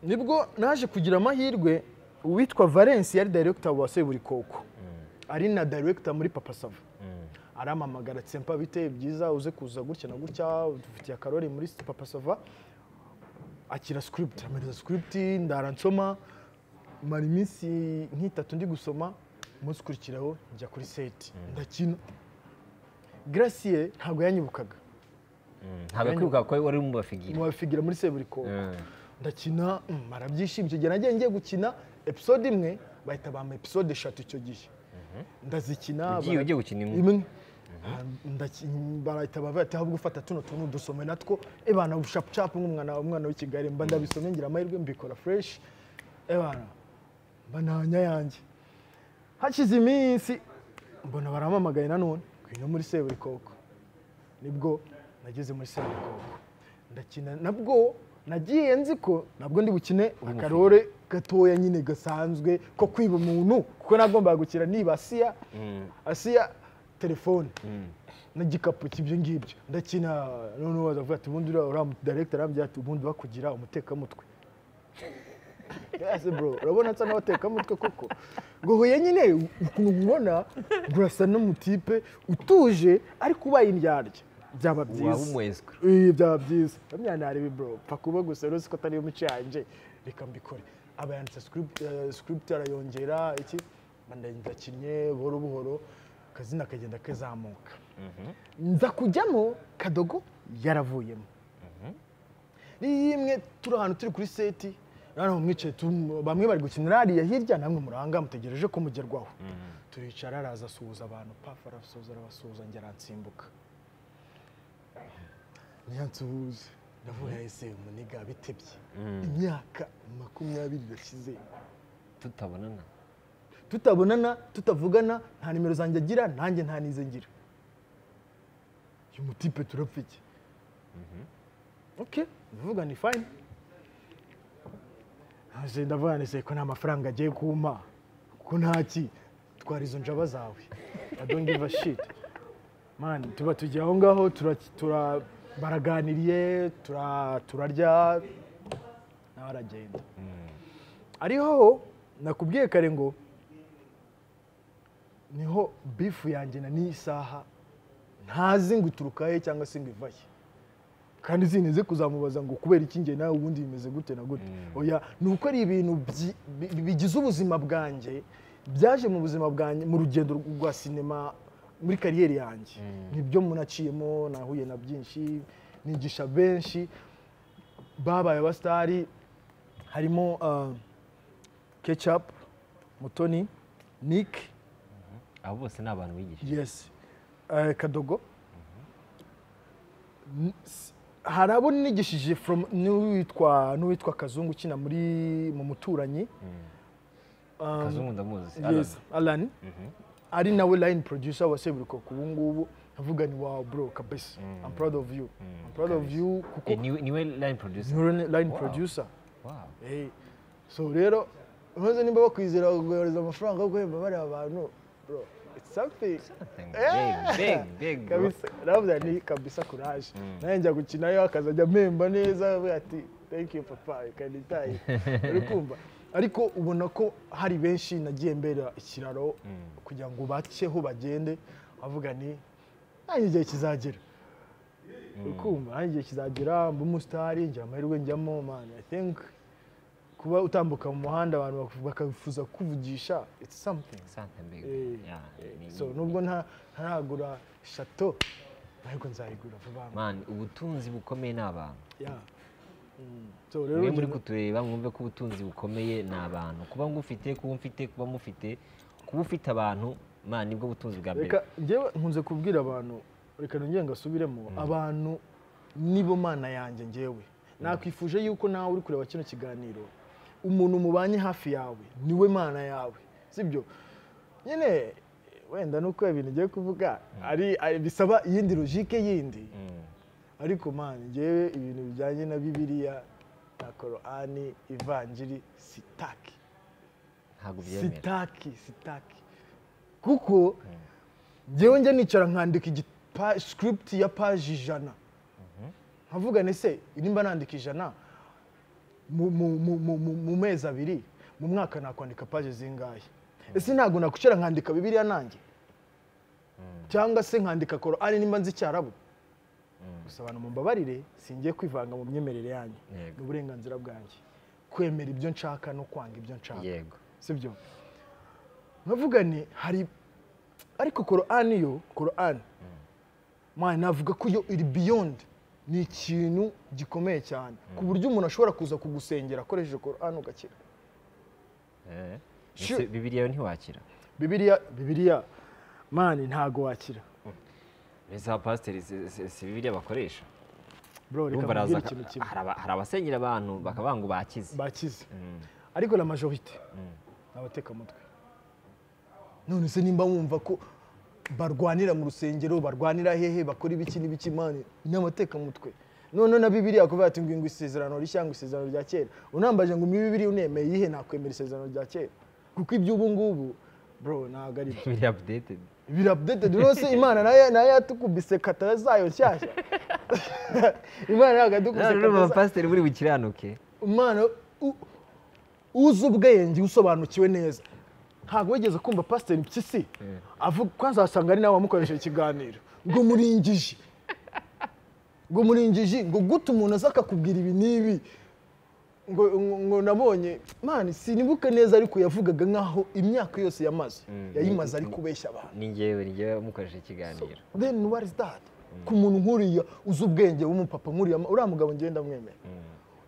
[SPEAKER 1] nibwo naje kugira amahirwe uwitwa valence yari director wa seburikoko ari na director muri papa sava aramamagara ati sempa biteye byiza uze kuza gutya na gutya dufitiye akarori muri papa sava akira script amereza script ndara nsoma mara iminsi nk'itatu ndi gusoma umunsi ukurikiraho njya kuri seti ndakina gracie ntabwo yanyibukaga
[SPEAKER 2] ntabwo kwibuka ko wari mu bafigira
[SPEAKER 1] mubafigira muri seburikoko
[SPEAKER 2] Eh,
[SPEAKER 1] ndakina mm, marabyishimye icyo gihe nagiye ngiye gukina episode imwe bahita bampa episode eshatu icyo gihe ndazikina
[SPEAKER 2] Ugiye-
[SPEAKER 1] bara-
[SPEAKER 2] ugiye gukina imwe?
[SPEAKER 1] Ah, ndaki- barahita bavuga ati ahubwo ufata tuno tuntu dusome natwo ebana bushapucapu nk'umwana umwana w'i kigali mba ndabisome ngira amahirwe mbikora fureshi ebana mba ntanya yanjye hashize iminsi mbona baramamagaye nanone ngwino muri seburikoko nibwo nageze muri seburikoko ndakina nabwo nagiye nzi ko nabwo ndi bukine akarore gatoya nyine gasanzwe ko kwiba umuntu kuko nagombaga gukina niba asiya asiya telefone n'igikapu cy'ibyo ngibyo ndakina noneho wazavuga ati ubundi uriya uriya director arambwira ati ubundi wakugira umutekamutwe Yes bro, urabona nsa n'abatekamutwe koko ngo huye nyine ukuntu ubona urasa n'umutipe utuje ariko ubaye indyarya byaba
[SPEAKER 2] waba
[SPEAKER 1] byiza
[SPEAKER 2] umweswe
[SPEAKER 1] Eh, byaba byiza bamwe nari ibi bro pfa kuba gusa rero siko atari imico yanjye reka mbikore aba yanditse script eh, script arayongera iki Mba ndakinnye buhoro buhoro akazina kagenda kazamuka nza kujyamo kadogo yaravuyemo rimwe turi ahantu turi kuri seti noneho mwicaye tu- bamwe bari gukinira hariya hirya namwe muranga mutegereje ko mugerwaho turicara araza asuhuza abantu pafu arasuhuza arabasuhuza ngera nsimbuka ntiyansuhuze ndavuga ese muniga bitebye imyaka makumyabiri irashize
[SPEAKER 2] tutabonana
[SPEAKER 1] tutabonana tutavugana nta nimero zanjye agira nanjye nta nize ngira uyu mutipe turapfa iki ok ndavuga ni fayini Ese ndavuga ni se ko nta mafaranga agiye kumpa kuko ntaki twara izo njaba zawe I don't give a shit mani tuba tugiye aho ngaho tura, tura baraganiriye tura, turarya nawe aragenda ariho nakubwiye kare ngo niho bifu yanjye na n'isaha ntazi ngo uturuka he cyangwa se ngo iva he kandi zinteze kuzamubaza ngo kubera iki njye nawe ubundi bimeze gute na gute oya ni uko ari ibintu byi- bi- bigize ubuzima bwanjye byaje mu buzima bwanjye mu rugendo rwa sinema muri kariyeri yanjye nibyo munaciyemo nahuye na byinshi nigisha benshi babaye abasitari harimo kecapu mutoni nike
[SPEAKER 2] abo bose ni abantu bigisha
[SPEAKER 1] yes Eh, kadogo N- s- hari abo nigishije from n'uwitwa n'uwitwa kazungu ukina muri mu muturanyi Um,
[SPEAKER 2] kazungu ndamuzi
[SPEAKER 1] yes alan ari nawe line producer wa seburikoko ubu ngubu avuga ni wow bro kabisa i'm proud of you i'm proud of you kuko
[SPEAKER 2] niwe niwe line producer
[SPEAKER 1] niwe line producer
[SPEAKER 2] wow
[SPEAKER 1] Eh, so rero maze nimba bakwizera kugohereza amafaranga yo guhemba bariya abantu bro it's something
[SPEAKER 2] big big big bro
[SPEAKER 1] kabisa navuga ni kabisa kuraje nawe njya gukinayo akazajya amemba neza avuga ati thank you papa kanitaye uri kumva ariko ubona ko hari benshi nagiye mbera ikiraro kugira ngo baceho bagende avuga ni nanjye igihe kizagera uri kumva nanjye igihe kizagera mba umusitari njya amahirwe njyamo man i think kuba utambuka mu muhanda abantu bakabifuza kukuvugisha it's something
[SPEAKER 2] sante big
[SPEAKER 1] Eh,
[SPEAKER 2] yeah ni-
[SPEAKER 1] so nubwo nta ntaragura shato ariko nzayigura vuba ngo
[SPEAKER 2] man ubutunzi bukomeye ni abantu
[SPEAKER 1] yeah Mm. so rero
[SPEAKER 2] mwe muri
[SPEAKER 1] njye-
[SPEAKER 2] kutureba mwumve ko ubutunzi bukomeye ni abantu kuba ngufite kuba mfite kuba mufite kuba ufite abantu man nibwo butunzi bwa mbere
[SPEAKER 1] reka njyewe nkunze kubwira abantu reka nongere ngasubiremo abantu nibo mana yanjye njyewe nakwifuje yuko nawe uri kureba kino kiganiro umuntu mubanye hafi yawe niwe mana yawe sibyo nyine wenda nuko ibintu ugiye kuvuga ari ari- bisaba iyindi logike yindi
[SPEAKER 2] Mm.
[SPEAKER 1] ariko man njyewe ibintu bijyanye na bibiliya na korani ivanjiri sitaki
[SPEAKER 2] ntabwo byemera
[SPEAKER 1] sitaki sitaki kuko njyewe njya nicara nkandika igipa- script ya paji ijana nkavuga nese nimba nandika ijana mu- mu- mu- mu- mu- mu mezi abiri mu mwaka nakwandika paji zingahe ese ntabwo nakwicara nkandika bibiliya nanjye cyangwa se nkandika korani nimba nzi icyarabu gusa abantu mumbabarire singiye kwivanga mu myemerere yanyu
[SPEAKER 2] Yego.
[SPEAKER 1] ni uburenganzira bwanjye kwemera ibyo nshaka no kwanga ibyo nshaka
[SPEAKER 2] yego
[SPEAKER 1] sibyo navuga ni hari ariko korani yo korani mwana navuga ko yo iri beyond ni ikintu gikomeye cyane ku buryo umuntu ashobora kuza kugusengera akoresheje korani ugakira
[SPEAKER 2] Eh.
[SPEAKER 1] Sure.
[SPEAKER 2] Ese bibiri yawe ntiwakira
[SPEAKER 1] bibiriya bibiriya mani ntago wakira
[SPEAKER 3] mbese aba pasiteri si- si- si bibiriya bakoresha
[SPEAKER 1] bro reka
[SPEAKER 3] Urumva araza
[SPEAKER 1] mbwira
[SPEAKER 3] aka-
[SPEAKER 1] ikintu kimwe
[SPEAKER 3] hari aba- hari abasenyera abantu bakavuga ngo bakize
[SPEAKER 1] bakize ariko la majorite ni abatekamutwe none se nimba wumva ko barwanira mu rusengero barwanira hehe bakora ibiki n'ibiki mani ni abatekamutwe none na bibiriya kuvuga ati ngo ngo isezerano rishya ngo isezerano rya kera unambaje ngo muri bibiriya unemeye iyihe nakwemera isezerano rya kera kuko iby'ubu ngubu bro ntabwo ari byo
[SPEAKER 2] bibiri updated
[SPEAKER 1] birabdete rwose imana nayo nayo yatukubise katara zayo nshyashya imana ntabwo yatukubise katara
[SPEAKER 2] none urumva
[SPEAKER 1] zayo
[SPEAKER 2] pasiteri buri bukiranuke
[SPEAKER 1] umwana u- uzi ubwenge usobanukiwe neza ntabwo wigeze kumva pasiteri mpyisi avuga ko azasanga ari nawe wamukoresheje ikiganiro ngo muringije ngo muringije ngo gute umuntu aza akakubwira ibi n'ibi ngo ngo- ngo nabonye mani sinibuke neza ariko yavugaga nk'aho imyaka yose yamaze yayimaze ari kubeshya abantu
[SPEAKER 2] ni njyewe ni njyewe mukoresha ikiganiro
[SPEAKER 1] then what is that ku muntu nkuriya uzi ubwenge w'umupapa nkuriya uriya mugabo ngenda mwemera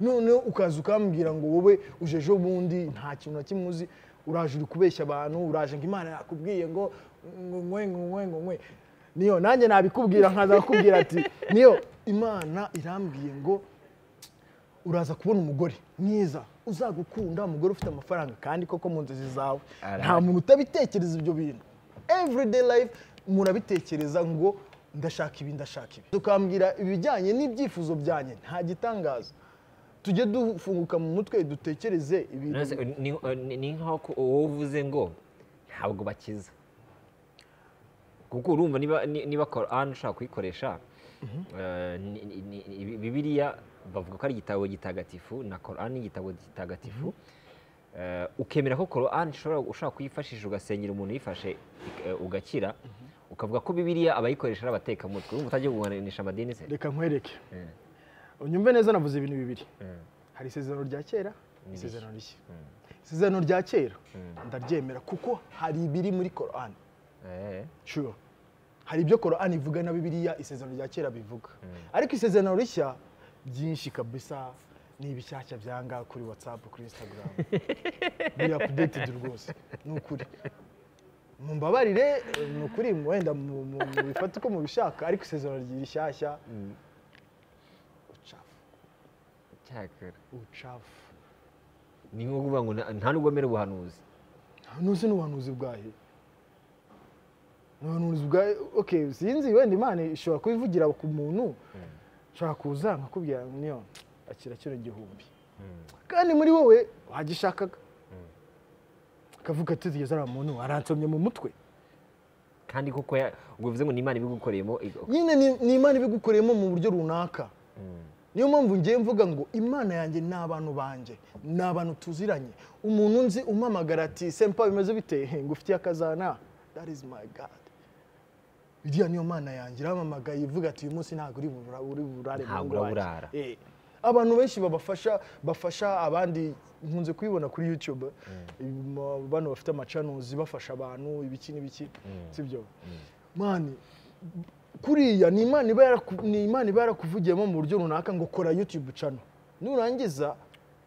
[SPEAKER 1] none ukaza ukambwira ngo wowe uje ejo bundi nta kintu na kimwe uzi uraje uri kubeshya abantu uraje ngo imana yakubwiye ngo ngo nkwe ngo nkwe ngo nkwe niyo nanjye nabikubwira nkaza kukubwira ati niyo imana irambwiye ngo uraza kubona umugore mwiza uzagukunda umugore ufite amafaranga kandi koko mu nzozi zawe
[SPEAKER 2] Ara-
[SPEAKER 1] nta muntu utabitekereza ibyo bintu everyday life umuntu abitekereza ngo ndashaka ibi ndashaka ibi tukambwira ibijyanye n'ibyifuzo byanjye nta gitangaza tujye dufunguka mu mutwe dutekereze ibintu
[SPEAKER 2] Nonese, ni- ni- ni nkaho ko wowe uvuze ngo ntabwo bakiza kuko urumva niba ni- niba korani ushaka kuyikoresha eh, ni- ni- ni- bibiriya bavuga ko ari igitabo gitagatifu na korani ni igitabo gitagatifu Eh, ukemera ko korani ushobora ushaka kuyifashisha ugasengera umuntu uyifashe ik- eh, ugakira ukavuga ko bibiriya abayikoresha ari abatekamutwe wumva utagiye kuguhanisha amadini se
[SPEAKER 1] reka nkwereke unyumve neza navuze ibintu bibiri hari isezerano rya kera isezerano rishya isezerano rya kera ndaryemera kuko hari ibiri muri korani sure hari ibyo korani ivuga na bibiriya isezerano rya kera bivuga ariko isezerano rishya byinshi kabisa ni ibishyashya byanga kuri watsapu kuri instagram biri apudeitedi rwose ni ukuri mumbabarire ni ukuri wenda mubifata uko mubishaka ariko isezerano rishyashya ucafu
[SPEAKER 2] cyakora
[SPEAKER 1] ucafu
[SPEAKER 2] ni nko kuvuga ngo nta- nta n'ubwo amera ubuhanuzi
[SPEAKER 1] ntuzi n'ubuhanuzi bwayo n'ubuhanuzi bwayo ok sinzi wenda imana ishobora kubivugira ku muntu ushobora kuza nkakubwira niyo akira kino gihumbi kandi muri wowe wagishakaga akavuga ati tugeze ari muntu aransomye mu mutwe
[SPEAKER 2] kandi koko ya- ubwo bivuze ngo ni imana ibigukoreyemo igo-
[SPEAKER 1] nyine ni- ni imana ibigukoreyemo mu buryo runaka niyo mpamvu ngiye mvuga ngo imana yanjye ni abantu banjye ni abantu tuziranye umuntu nzi umamagara ati sempa bimeze bite He, ngufitiye akazana that is my god iriya niyo mana yanjye iramamagaye ivuga ati uyu munsi ntabwo uri burare uri burare mu
[SPEAKER 2] Ntabwo
[SPEAKER 1] ngo wanjye."
[SPEAKER 2] uraburara.
[SPEAKER 1] Eh, abantu benshi babafasha bafasha abandi nkunze kubibona kuri youtube Ibi- bano bafite amacanuzi bafasha abantu ibiki n'ibiki sibyo mani kuriya ni imana iba yaraku- ni imana iba yarakuvugiyemo mu buryo runaka ngo kora youtube channel nurangiza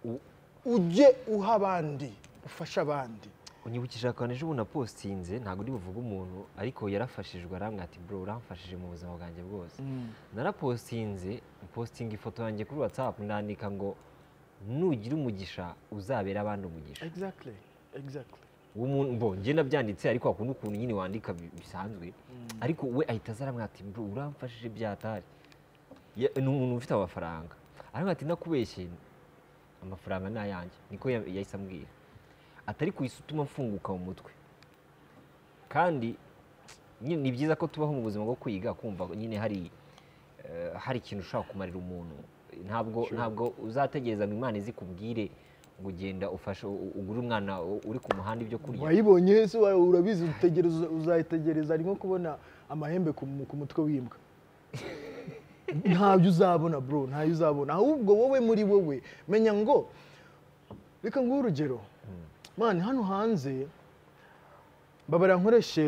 [SPEAKER 1] u- ujye uha abandi ufashe abandi
[SPEAKER 2] unyibukije akantu ejo bundi napostinze ntabwo uri buvuge umuntu ariko yarafashijwe arambwira ati bro uramfashije mu buzima bwanjye bwose narapostinze postinga ifoto yanjye kuri whatsapp nandika ngo nugira umugisha uzabera abandi umugisha
[SPEAKER 1] exactly exactly
[SPEAKER 2] w'umuntu bo njye nabyanditse ariko hakunda ukuntu nyine wandika bi- bisanzwe ariko we ahita aza aramwira ati bro uramfashije byatari Ya- ni umuntu ufite amafaranga arambwira ati nakubeshye amafaranga ni ayanjye niko ya- yahise ambwira atari ku isi utuma mfunguka mu mutwe kandi nyine ni byiza ko tubaho mu buzima bwo kwiga kumva nyine hari eh, hari ikintu ushaka kumarira umuntu ntabwo ntabwo uzategereza ngo imana izikubwire ngo ugenda ufashe u- ugure umwana u- uri ku muhanda ibyo kurya
[SPEAKER 1] wayibonye yesu wa- urabizi utegereza- uzayitegereza ari nko kubona amahembe ku mu- ku mutwe w'imbwa ntabyo uzabona bro ntayo uzabona ahubwo wowe muri wowe menya ngo reka nguhe urugero mani hano hanze mbabara nkoreshe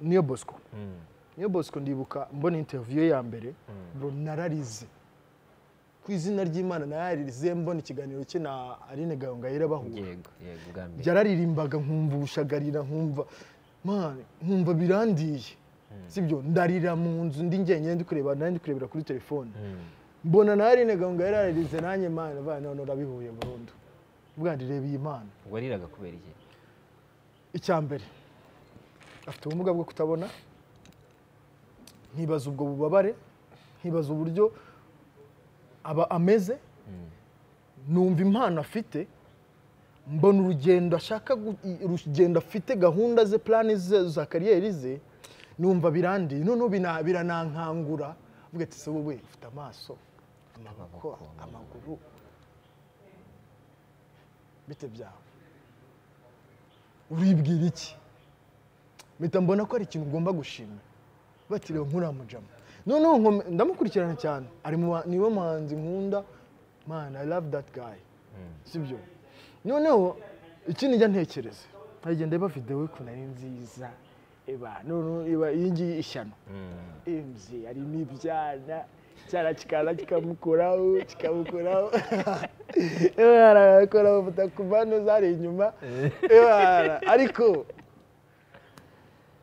[SPEAKER 1] niyo bosco
[SPEAKER 2] Mm.
[SPEAKER 1] niyo bosco ndibuka mbona interview ye ya mbere bro nararize ku izina ry'imana nararize mbona ikiganiro cye na aline gahongayire bahura
[SPEAKER 2] yego yego bwa mbere
[SPEAKER 1] yararirimbaga nkumva ubushagarira nkumva man nkumva birandiye sibyo ndarira mu nzu ndi njyenyine ndi kureba nanjye ndi kurebera kuri telefone mbona nawe rinaga ngo yararize nanjye mana va none urabihuye burundu bwandi reba iyi mana
[SPEAKER 2] wariraga kubera iki
[SPEAKER 1] icya mbere afite ubumuga bwo kutabona nkibaza ubwo bubabare nkibaza uburyo aba ameze numva impano afite mbona urugendo ashaka gu- i- urugendo afite gahunda ze plani ze za kariyeri ze numva birandiye noneho bina- biranankangura avuga ati se wowe ufite amaso amaboko amaguru bite byawe uribwira iki mpita mbona ko hari ikintu ugomba gushima batiriwe nkuramujama noneho nkome- ndamukurikirana cyane ari mu ba- niwe muhanzi nkunda man i love that guy sibyo noneho ikindi njya ntekereza nkagenda ndeba videwo ye ukuntu ari nziza eba noneho eba iyi ngiyi ishyano emzi harimo ibyana icyana kikaza kikamukoraho kikamukoraho ebara arakora amafoto ku mpande zari inyuma ebara ariko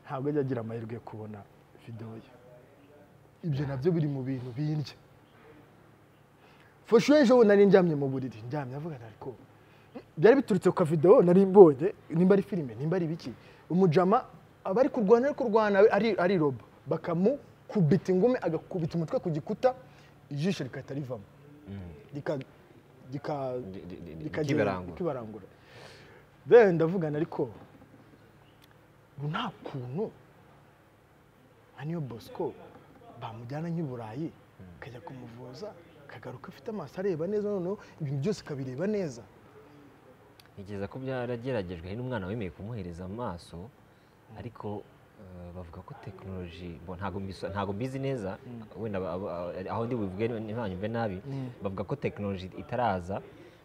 [SPEAKER 1] ntabwo ajya agira amahirwe yo kubona videwo ye ibyo nabyo biri mu bintu bindya fashuwe ejo bundi nari ndyamye mu buriri ndyamye avuga ati, ariko byari biturutse ku kavidewo nari mbonye nimba ari filime nimba ari biki umujama aba ari kurwana ari kurwana ari- ariroba bakamukubita ingumi agakubita umutwe ku gikuta ijisho rigahita rivamo Rika- rika-
[SPEAKER 2] Ri- ri- ri-
[SPEAKER 1] rikagenda-
[SPEAKER 2] rikibarangura.
[SPEAKER 1] rikibarangura then ndavugana ariko ngo nta kuntu nka niyo bosco bamujyana nk'i burayi akajya kumuvuza akagaruka afite amaso areba neza noneho ibintu byose akabireba neza
[SPEAKER 2] ntekereza ko byarageragejwe hari n'umwana wemeye kumuhereza amaso ariko eh, bavuga ko tekinoloji bo ntabwo mbiso- ntabwo mbizi neza wenda aba- aba- aho ndi bubivuge ntibanyumve nabi bavuga ko tekinoloji itaraza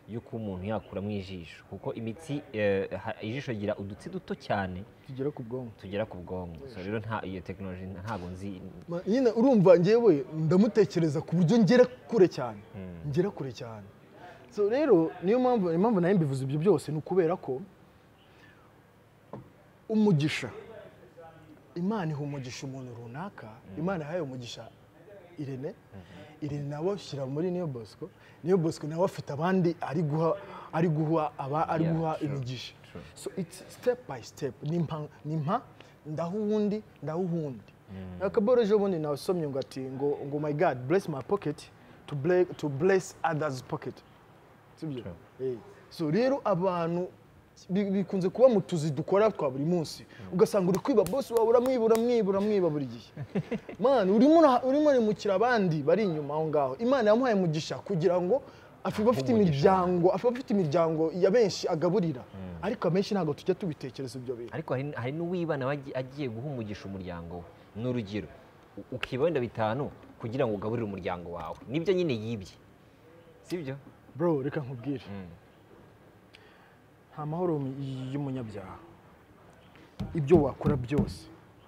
[SPEAKER 2] y'uko umuntu yakuramo ijisho kuko imitsi eh, ha- ijisho rigira udutsi duto cyane
[SPEAKER 1] tugera ku bwonko
[SPEAKER 2] tugera ku bwonko so rero nta iyo tekinoloji ntabwo nzi
[SPEAKER 1] Ma- nyine urumva ngewe ndamutekereza ku buryo ngera kure cyane ngera kure cyane so rero niyo mpamvu impamvu nayo mbivuze ibyo byose ni ukubera ko umugisha imana iha umugisha umuntu runaka imana yahaye umugisha irene irene nawe ashyira muri niyo bosco niyo bosco nawe afite abandi ari guha ari guha aba ari
[SPEAKER 2] Yeah,
[SPEAKER 1] guha
[SPEAKER 2] sure.
[SPEAKER 1] imigisha so it's step by step ni mpa ni mpa ndaho uwundi ndaho uwundi akaboro ejo bundi nawusomye ngo ati ngo ngo my god bless my pocket to bless, to bless others pocket sibyo Eh. so rero abantu bi- bikunze kuba mu tuzi dukora twa buri munsi ugasanga uri kwiba bosi wawe uramwibura mwibura mwiba buri gihe mani urimo uraha- urimo urimukira abandi bari inyuma aho ngaho imana yamuhaye umugisha kugira ngo afiba afite imiryango afiba afite imiryango ya benshi agaburira ariko abenshi ntabwo tujya tubitekereza ibyo bintu
[SPEAKER 2] ariko hari- hari n'uwibana we agi- agiye guha umugisha umuryango we ni urugero u- ukiba wenda bitanu kugira ngo ugaburire umuryango wawe nibyo nyine yibye sibyo
[SPEAKER 1] bro reka nkubwire nta mahoro y'umunyabyaha ibyo wakora byose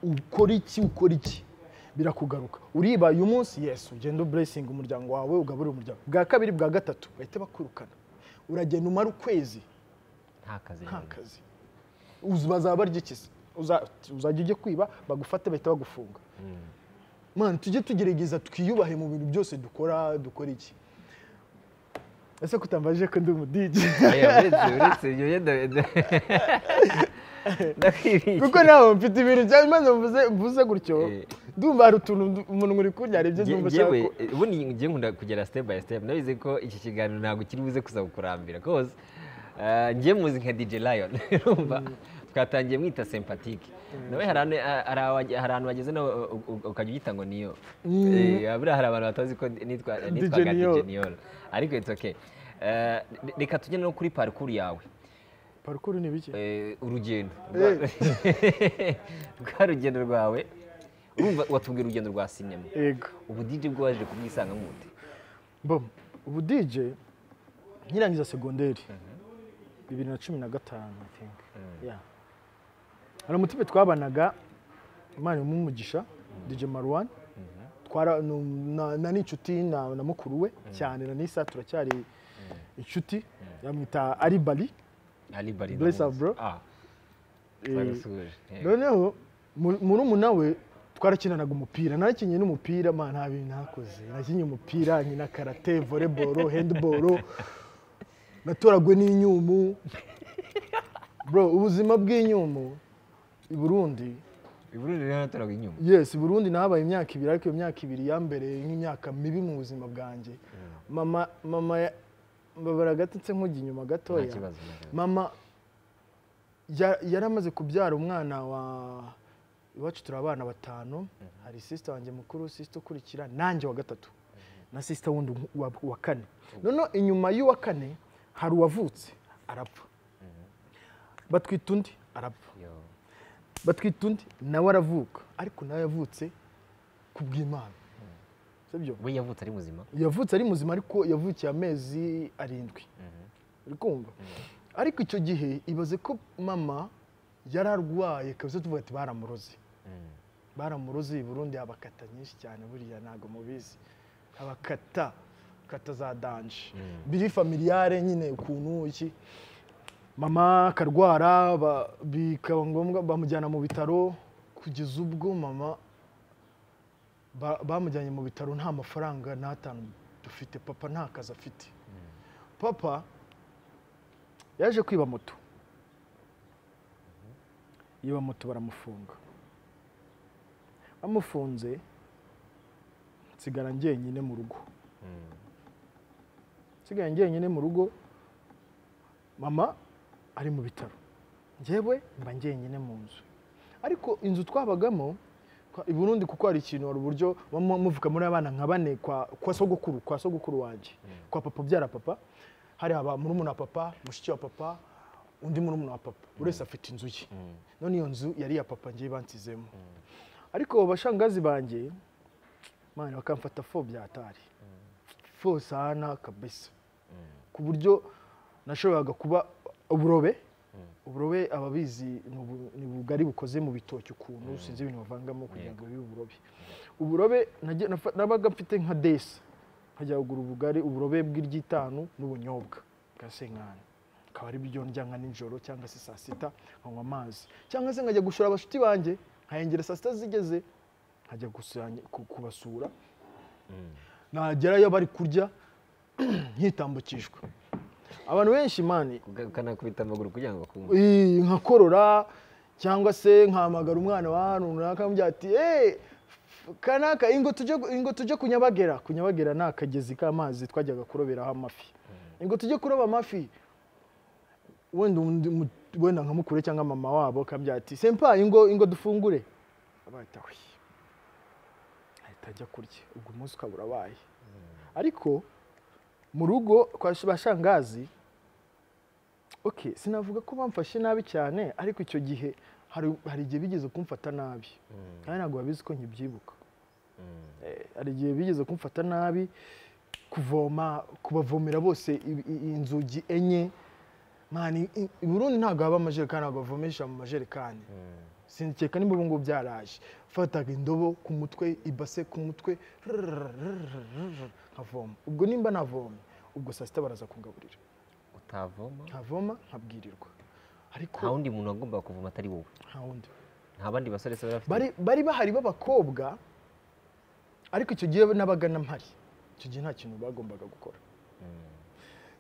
[SPEAKER 1] ukora iki ukora iki birakugaruka uriba uyu munsi yesu ugenda uburesinga umuryango wawe ugaburira umuryango bwa kabiri bwa gatatu bahita bakwirukana uragenda umara ukwezi
[SPEAKER 2] nta kazi
[SPEAKER 1] nta
[SPEAKER 2] nyine.
[SPEAKER 1] kazi Uzi bazaba barya iki se? Uza- uzajya ujya kwiba bagufate bahita bagufunga mani tujye tugerageza twiyubahe mu bintu byose dukora dukora iki ese kutambaje ko ndi umudigi
[SPEAKER 2] Oya, uretse uretse ibyo yenda ndakwibishye
[SPEAKER 1] kuko ntabwo mfite ibintu bya maze mvuze mvuze gutyo
[SPEAKER 2] Eh.
[SPEAKER 1] ndumva hari utuntu ndu- umuntu muri kurya hari ibyo ndumva ushaka
[SPEAKER 2] yewe
[SPEAKER 1] ko
[SPEAKER 2] ubundi ngiye nkunda kugera step by step nabize ko iki kiganiro ntabwo kiri buze kuza kukurambira rwose Eh, ngiye muzi nka DJ Lion urumva twatangiye mwita sympatique nawe hari ane- a- hari awa- hari ahantu bageze nawe u- u- u- ukajya uyita ngo niyo Eh, buriya hari abantu batazi ko nitwa nitwaga
[SPEAKER 1] Niyo.
[SPEAKER 2] DJ Niyo ariko it's okay Eh, reka tujye no kuri parcours yawe
[SPEAKER 1] parukuru ni bike
[SPEAKER 2] Eh, urugendo rwa- rwa rugendo rwawe urumva watubwira urugendo rwa sinema
[SPEAKER 1] yego
[SPEAKER 2] ubu DJ bwo waje kubwisangamo ute
[SPEAKER 1] bom ubu DJ nkirangiza segonderi bibiri na cumi na gatanu I think. Yeah. hari umutipe twabanaga imana umugisha DJ Marwan twara nu- na- na n'inshuti na na mukuru we cyane na n'isa turacyari inshuti yamwita Ali Bali
[SPEAKER 2] Ali Bari
[SPEAKER 1] Bless
[SPEAKER 2] ndamuzi.
[SPEAKER 1] up, bro.
[SPEAKER 2] Ah,
[SPEAKER 1] Eh,
[SPEAKER 2] twagasuhuje. Yego.
[SPEAKER 1] noneho mu- murumuna we twarakinanaga umupira nakinye n'umupira ma nta bintu nakoze nakinye umupira nkina karate volleyball handball natoragwe n'inyumu bro ubuzima bw'inyumu i burundi
[SPEAKER 2] I Burundi rero naturaga inyuma
[SPEAKER 1] yes i burundi nahabaye imyaka ibiri ariko iyo myaka ibiri yambere nk'imyaka mibi mu buzima bwanjye mama mama ya- mbabara gatetse nkujya inyuma
[SPEAKER 2] nta
[SPEAKER 1] gatoya
[SPEAKER 2] kibazo nta kibazo.
[SPEAKER 1] mama ya- yari amaze kubyara umwana wa iwacu turi abana batanu hari sisita wanjye mukuru sisita ukurikira nanjye wa gatatu na sisita wundi wa, wa kane noneho inyuma y'uwa kane hari uwavutse arapfa batwita undi arapfa
[SPEAKER 2] Yo.
[SPEAKER 1] batwita undi nawe aravuka ariko nawe yavutse ku bw'imana sibyo
[SPEAKER 2] we yavutse ari muzima
[SPEAKER 1] yavutse ari muzima ariko yavukiye amezi arindwi uri kumva ariko icyo gihe ibaze ko mama yari arwaye kabisa tuvuga ati baramuroze baramuroze i burundi abakata nyinshi cyane buriya ntabwo mubizi abakata kata za danje biri familiyare nyine ukuntu iki mama akarwara ba- bikaba ngombwa bamujyana mu bitaro kugeza ubwo mama ba- bamujyanye mu bitaro nta mafaranga n'atanu dufite papa nta kazi afite papa yaje kwiba moto yiba moto baramufunga bamufunze nsigara njyenyine mu rugo nsigaye njyenyine mu rugo mama ari mu bitaro njyewe mba njyenyine mu nzu ariko inzu twabagamo twa- i Burundi kuko hari ikintu hari uburyo muba mu- muvuga muri abana nka bane kwa kwa sogokuru kwa sogokuru wanjye kwa papa ubyara papa hari aba murumuna wa papa mushiki wa papa undi murumuna wa papa buri wese afite inzu ye none iyo nzu yari iya papa ngiye bansizemo ariko bashangazi banjye mwana bakamfata fo bya atari fo sana kabisa ku buryo nashoboraga kuba uburobe uburobe ababizi ni ubu- ni ubugari bukoze mu bitoki ukuntu sinzi ibintu bavangamo kugira ngo bibe uburobe uburobe najya- nafa- nabaga mfite nka desa nkajya kugura ubugari uburobe bw'iryitanu n'ubunyobwa bwa senkani akaba ari byo ndya nka nijoro cyangwa se saa sita nkanywa amazi cyangwa se nkajya gushora abashuti banjye nkayengera saa sita zigeze nkajya gusanya- ku- kubasura nagerayo bari kurya nkitambukijwe abantu benshi mani
[SPEAKER 2] ukanakubita amaguru kugira ngo akumve
[SPEAKER 1] Ii, nkakorora cyangwa se nkahamagara umwana wa hano runaka nkamubwira ati eee kanaka ingo tujye ingo tujye kunyabagera kunyabagera ni akagezi k'amazi twajyaga kuroberaho amafi ingo tujye kuroba amafi wenda undi mu- wenda nka mukuru cyangwa mama wabo akambwira ati sempa ingo ingo dufungure abahita we ahita ajya kurya ubwo umunsi ukaba urabaye ariko mu rugo kwa bashangazi okay sinavuga ko bamfashe nabi cyane ariko icyo gihe hari hari igihe bigeze kumfata nabi kandi ntabwo babizi ko nkibyibuka Eh, hari igihe bigeze kumfata nabi kuvoma kubavomera bose i- i- inzugi enye mani i- i burundi ntabwo haba amajerekani ntabwo bavomesha mu majerekani sinkeka nimba ubu ngubu byaraje fataga indobo ku mutwe ibase ku mutwe rrrrrrrrrrrrrrrrrrrrrrrrrrrrrrrrrrrrrrrrrrrrrrrrrrrrrrrrrrrr nkavoma ubwo nimba navomye ubwo saa sita baraza kungaburira
[SPEAKER 2] utavoma
[SPEAKER 1] nkavoma nkabwirirwa ariko
[SPEAKER 2] nta wundi muntu wagombaga kuvoma atari wowe
[SPEAKER 1] nta wundi
[SPEAKER 2] nta bandi basore se bari bafite
[SPEAKER 1] bari bari bahari b'abakobwa ariko icyo gihe nabaga na mpari icyo gihe nta kintu bagombaga gukora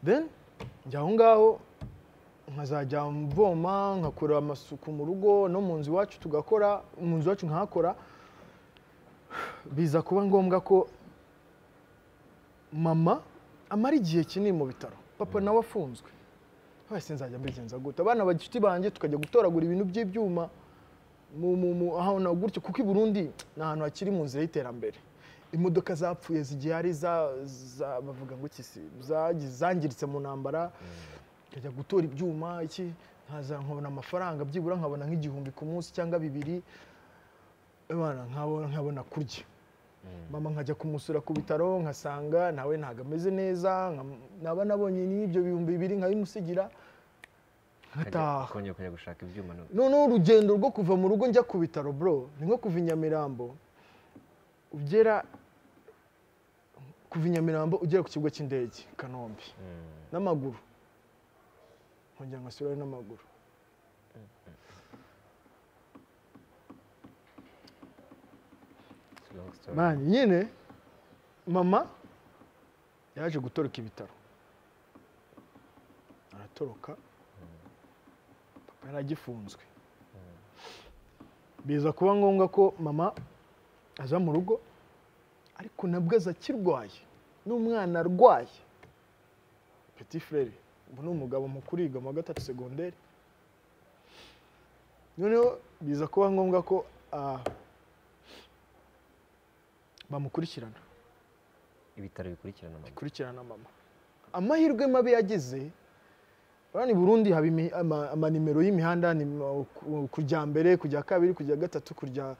[SPEAKER 1] then njya aho ngaho nkazajya mvoma nkakora amasuku mu rugo no mu nzu iwacu tugakora mu nzu iwacu nkahakora biza kuba ngombwa ko mama amara igihe kinini mu bitaro papa nawe afunzwe wese nzajya mbigenza gute abana bagifite banjye tukajya gutoragura ibintu by'ibyuma mu- mu- mu- ahantu gutyo kuko i Burundi ni ahantu hakiri mu nzira y'iterambere imodoka zapfuye zigiye ari za za- bavuga ngo iki se zagi- zangiritse mu ntambara nkajya gutora ibyuma iki nkaza nkabona amafaranga byibura nkabona nk'igihumbi ku munsi cyangwa bibiri Imana, nkabona nkabona kurya mama nkajya kumusura ku bitaro nkasanga nawe ntabwo ameze neza nkam- naba nabonye n'ibyo bihumbi bibiri nkabimusigira
[SPEAKER 2] Ajya-
[SPEAKER 1] nkataha
[SPEAKER 2] kongera kujya gushaka ibyuma no-
[SPEAKER 1] noneho urugendo rwo kuva mu rugo njya ku bitaro bro ni nko kuva i nyamirambo ugera kuva i nyamirambo ugera ku kigo cy'indege i kanombe n'amaguru nkongera nkasubirayo n'amaguru
[SPEAKER 2] It's a long story.
[SPEAKER 1] mani nyine mama yaje gutoroka ibitaro aratoroka papa yari agifunzwe biza kuba ngombwa ko mama aza mu rugo ariko nabwo aza akirwaye n'umwana arwaye petit frere ubu ni umugabo mukuru yiga mu wa gatatu segonderi noneho biza kuba ngombwa ko ah, bamukurikirana
[SPEAKER 2] ibitaro bikurikirana mama
[SPEAKER 1] bikurikirana mama amahirwe mabi yagize urabona i burundi haba imi- ama- amanimero y'imihanda ni ma- ku- kujya mbere kujya kabiri kujya gatatu kujya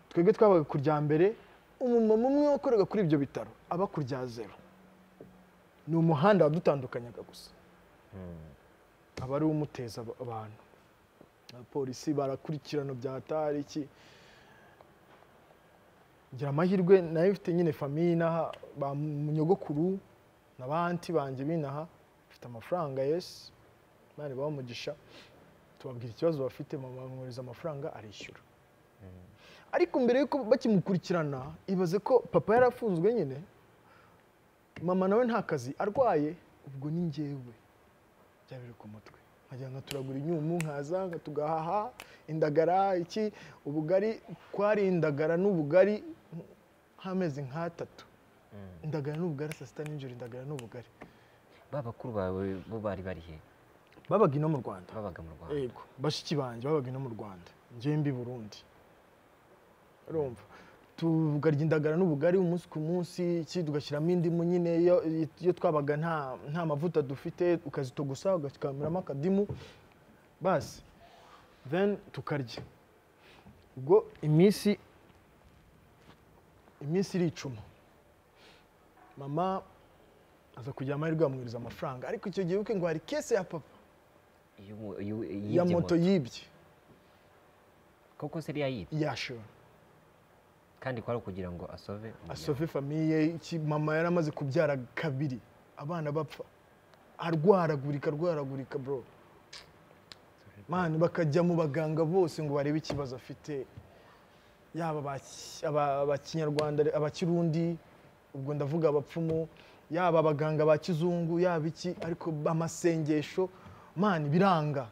[SPEAKER 1] twebwe twabaga kujya mbere umumama umwe wakorega kuri ibyo bitaro aba kurya zero ni umuhanda wadutandukanyaga gusa aba ari umuteza ab- abantu abapolisi barakurikirana bya hatari iki ngira amahirwe nayo mfite nyine famiye inaha ba munyogokuru na banti banjye binaha mfite amafaranga yesi mani bamugisha tubabwira ikibazo bafite bamwohereza amafaranga arishyura ariko mbere yuko bakimukurikirana ibaze ko papa yari afunzwe nyine mama nawe nta kazi arwaye ubwo ni njyewe bya biri ku mutwe nkajya nkaturagura inyumu nkaza nkatugahaha indagara iki ubugari kwari indagara n'ubugari nk'amezi nk'atatu indagara n'ubugari saa sita n'ijoro indagara n'ubugari
[SPEAKER 2] ba bakuru bawe bo bari bari he
[SPEAKER 1] babaga ino mu rwanda
[SPEAKER 2] babaga mu rwanda
[SPEAKER 1] yego bashiki banjye babaga ino mu rwanda ngewe mbi burundi urumva tugarya indagara n'ubugari umunsi ku munsi iki tugashyiramo indimu nyine iyo iyo twabaga nta nta mavuta dufite ukazitogusa ugakamuramo akadimu basi then tukarya ubwo iminsi iminsi iricuma mama aza kugira amahirwe yamuhereza amafaranga ariko icyo gihe ubukwe ngo hari kese ya papa
[SPEAKER 3] Iyo umu- iyo yibye
[SPEAKER 1] ya moto yibye
[SPEAKER 2] koko se iriya yibye
[SPEAKER 1] yashora
[SPEAKER 2] kandi kwari ukugira ngo asove umuryango.
[SPEAKER 1] asove famiye iki mama yari amaze kubyara kabiri abana bapfa arwaragurika arwaragurika bro mani bakajya mu baganga bose ngo barebe ikibazo afite yaba aba- aba- abakinyarwanda abakirundi ubwo ndavuga abapfumu yaba abaganga ba kizungu yaba iki ariko amasengesho mani biranga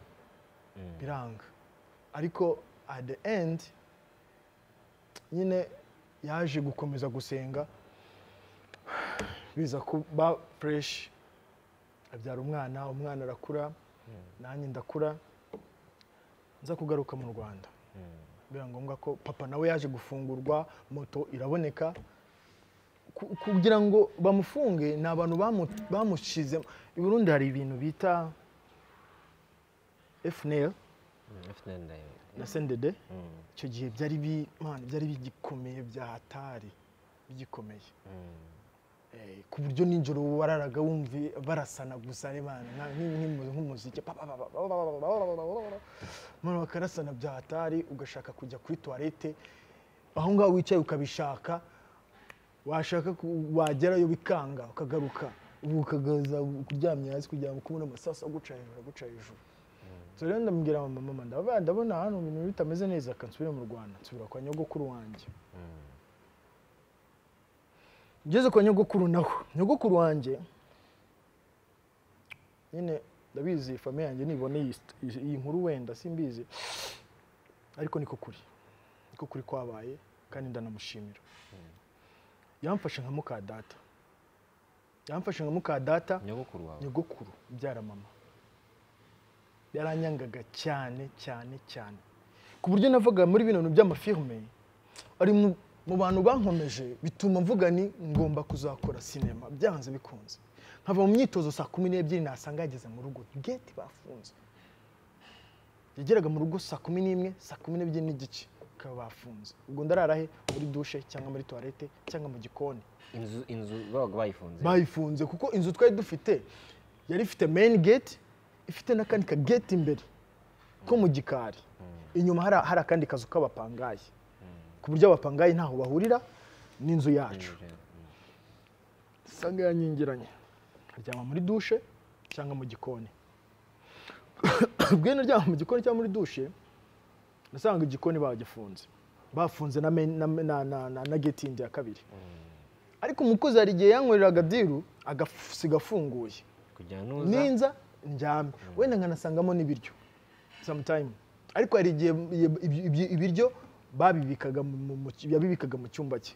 [SPEAKER 1] biranga ariko at the end nyine yaje gukomeza gusenga biza kuba fureshi abyara umwana umwana arakura nanjye ndakura nza kugaruka mu rwanda biba ngombwa ko papa nawe yaje gufungurwa moto iraboneka Ku- kugira ngo bamufunge ni abantu bamu- bamushizemo i burundi hari ibintu bita fnl
[SPEAKER 2] Mm, FNL ndayo-
[SPEAKER 1] na sendede icyo gihe byari bi- man, byari bigikomeye bya hatari bigikomeye Eh, ku buryo nijoro wararaga wumva barasana gusa ari bana nka- nk- nk'imu- nk'umuziki pa, pa, pa, pa, pa, pa, pa, pa, pa, pa, pa, pa, pa. Noneho bakarasana bya hatari ugashaka kujya kuri tuwarete aho ngaho wicaye ukabishaka washaka ku- wagerayo bikanga ukagaruka ubu ukagaza kuryamye hasi kugira ngo kubona amasasu aguca hejuru aguca hejuru so rero ndamubwira mama mama ndabona ndabona hano ibintu bitameze neza akansubira mu rwanda nsubira kwa nyogokuru wanjye ngeze kwa nyogokuru naho nyogokuru wanjye nyine ndabizi famiye yanjye nibona iyi st- iyi- iyi nkuru wenda simbizi ariko niko kuri niko kuri kwabaye kandi ndanamushimira yamfashe nka muka data yamfashe nka muka data
[SPEAKER 2] nyogokuru wawe
[SPEAKER 1] nyogokuru ubyara mama yaranyangaga cyane cyane cyane ku buryo navuga muri bino bintu by'amafilme ari mu- mu bantu bankomeje bituma mvuga ni ngomba kuzakora sinema byanze bikunze nkava mu myitozo saa kumi n'ebyiri nasanga yageze mu rugo geti bafunze yageraga mu rugo saa kumi n'imwe saa kumi n'ebyiri n'igice bakaba bafunze ubwo ndarara he muri dushe cyangwa muri tuwarete cyangwa mu gikoni
[SPEAKER 2] inzu inzu babaga bayifunze
[SPEAKER 1] bayifunze kuko inzu twari dufite yari ifite main gate ifite n'akandi ka gate imbere ko mu gikari inyuma hari hari akandi kazu k'abapangayi ku buryo abapangayi ntaho bahurira n'inzu yacu usanga yanyingiranye aryama muri dushe cyangwa mu gikoni ubwo naryama mu gikoni cyangwa muri dushe nasanga igikoni bagifunze bafunze na main- na na- na- na- na gate yindi ya kabiri ariko umukozi hari igihe yankoreraga diru agasiga afunguye
[SPEAKER 2] kugira nuza
[SPEAKER 1] ninza ndyame wenda nkanasangamo n'ibiryo sometime ariko hari igihe ibi- ibi- ibi- ibiryo babibikaga mu- mu- mu- yabibikaga mu cyumba cye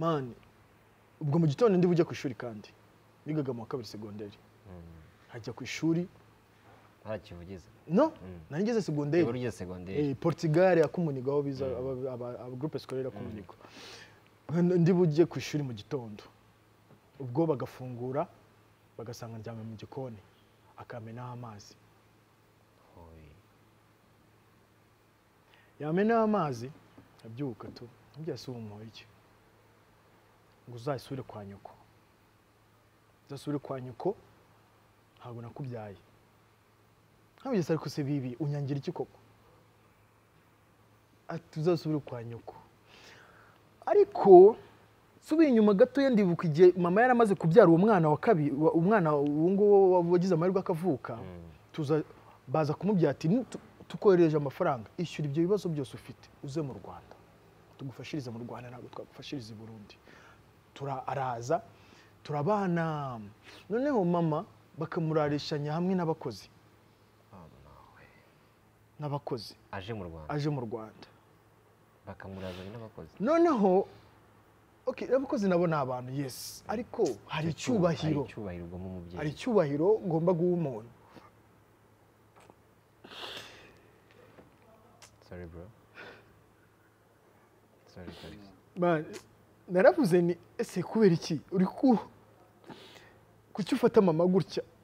[SPEAKER 1] mani ubwo mu gitondo ndi bujye ku ishuri kandi nigaga mu wa kabiri segonderi hajya ku ishuri
[SPEAKER 2] ntakivugiza
[SPEAKER 1] no nari ngeze segonderi
[SPEAKER 2] iburyo segonderi
[SPEAKER 1] Eh, Portugal akomuniga aho biza aba- aba- aba groupe scolaire akomuniga ndi bujye ku ishuri mu gitondo ubwo bagafungura bagasanga ndyamye mu gikoni akamenaho amazi yamenaho amazi abyuka tu ntubyase ubu umuhoye iki ngo uzasubire kwa nyoko uzasubire kwa nyoko ntabwo nakubyaye ntabigeze ariko se bibi unyangira iki koko ati uzasubire kwa nyoko ariko subiye inyuma gatoya ndibuka igihe mama yari amaze kubyara uwo mwana wa kabiri wa- umwana uwo nguwo wagize amahirwe akavuka tuza baza kumubwira ati "Ni- tu- tukohereje amafaranga ishyura ibyo bibazo byose ufite uze mu rwanda tugufashirize mu rwanda ntabwo twagufashiriza i burundi Tura- araza turabana noneho mama bakamurarishanya hamwe n'abakozi n'abakozi
[SPEAKER 2] aje mu rwanda
[SPEAKER 1] aje mu rwanda
[SPEAKER 2] bakamurazanye n'abakozi
[SPEAKER 1] noneho okay, abakozi nabo ni abantu yes ariko hari
[SPEAKER 2] hari
[SPEAKER 1] icyubahiro
[SPEAKER 2] icyubahiro ugomba umubyeyi
[SPEAKER 1] hari icyubahiro ngomba guha umuntu
[SPEAKER 2] sorry bro sorry sorry
[SPEAKER 1] Man, naravuze ni ese kubera iki uri ku kuki ufata mama gutya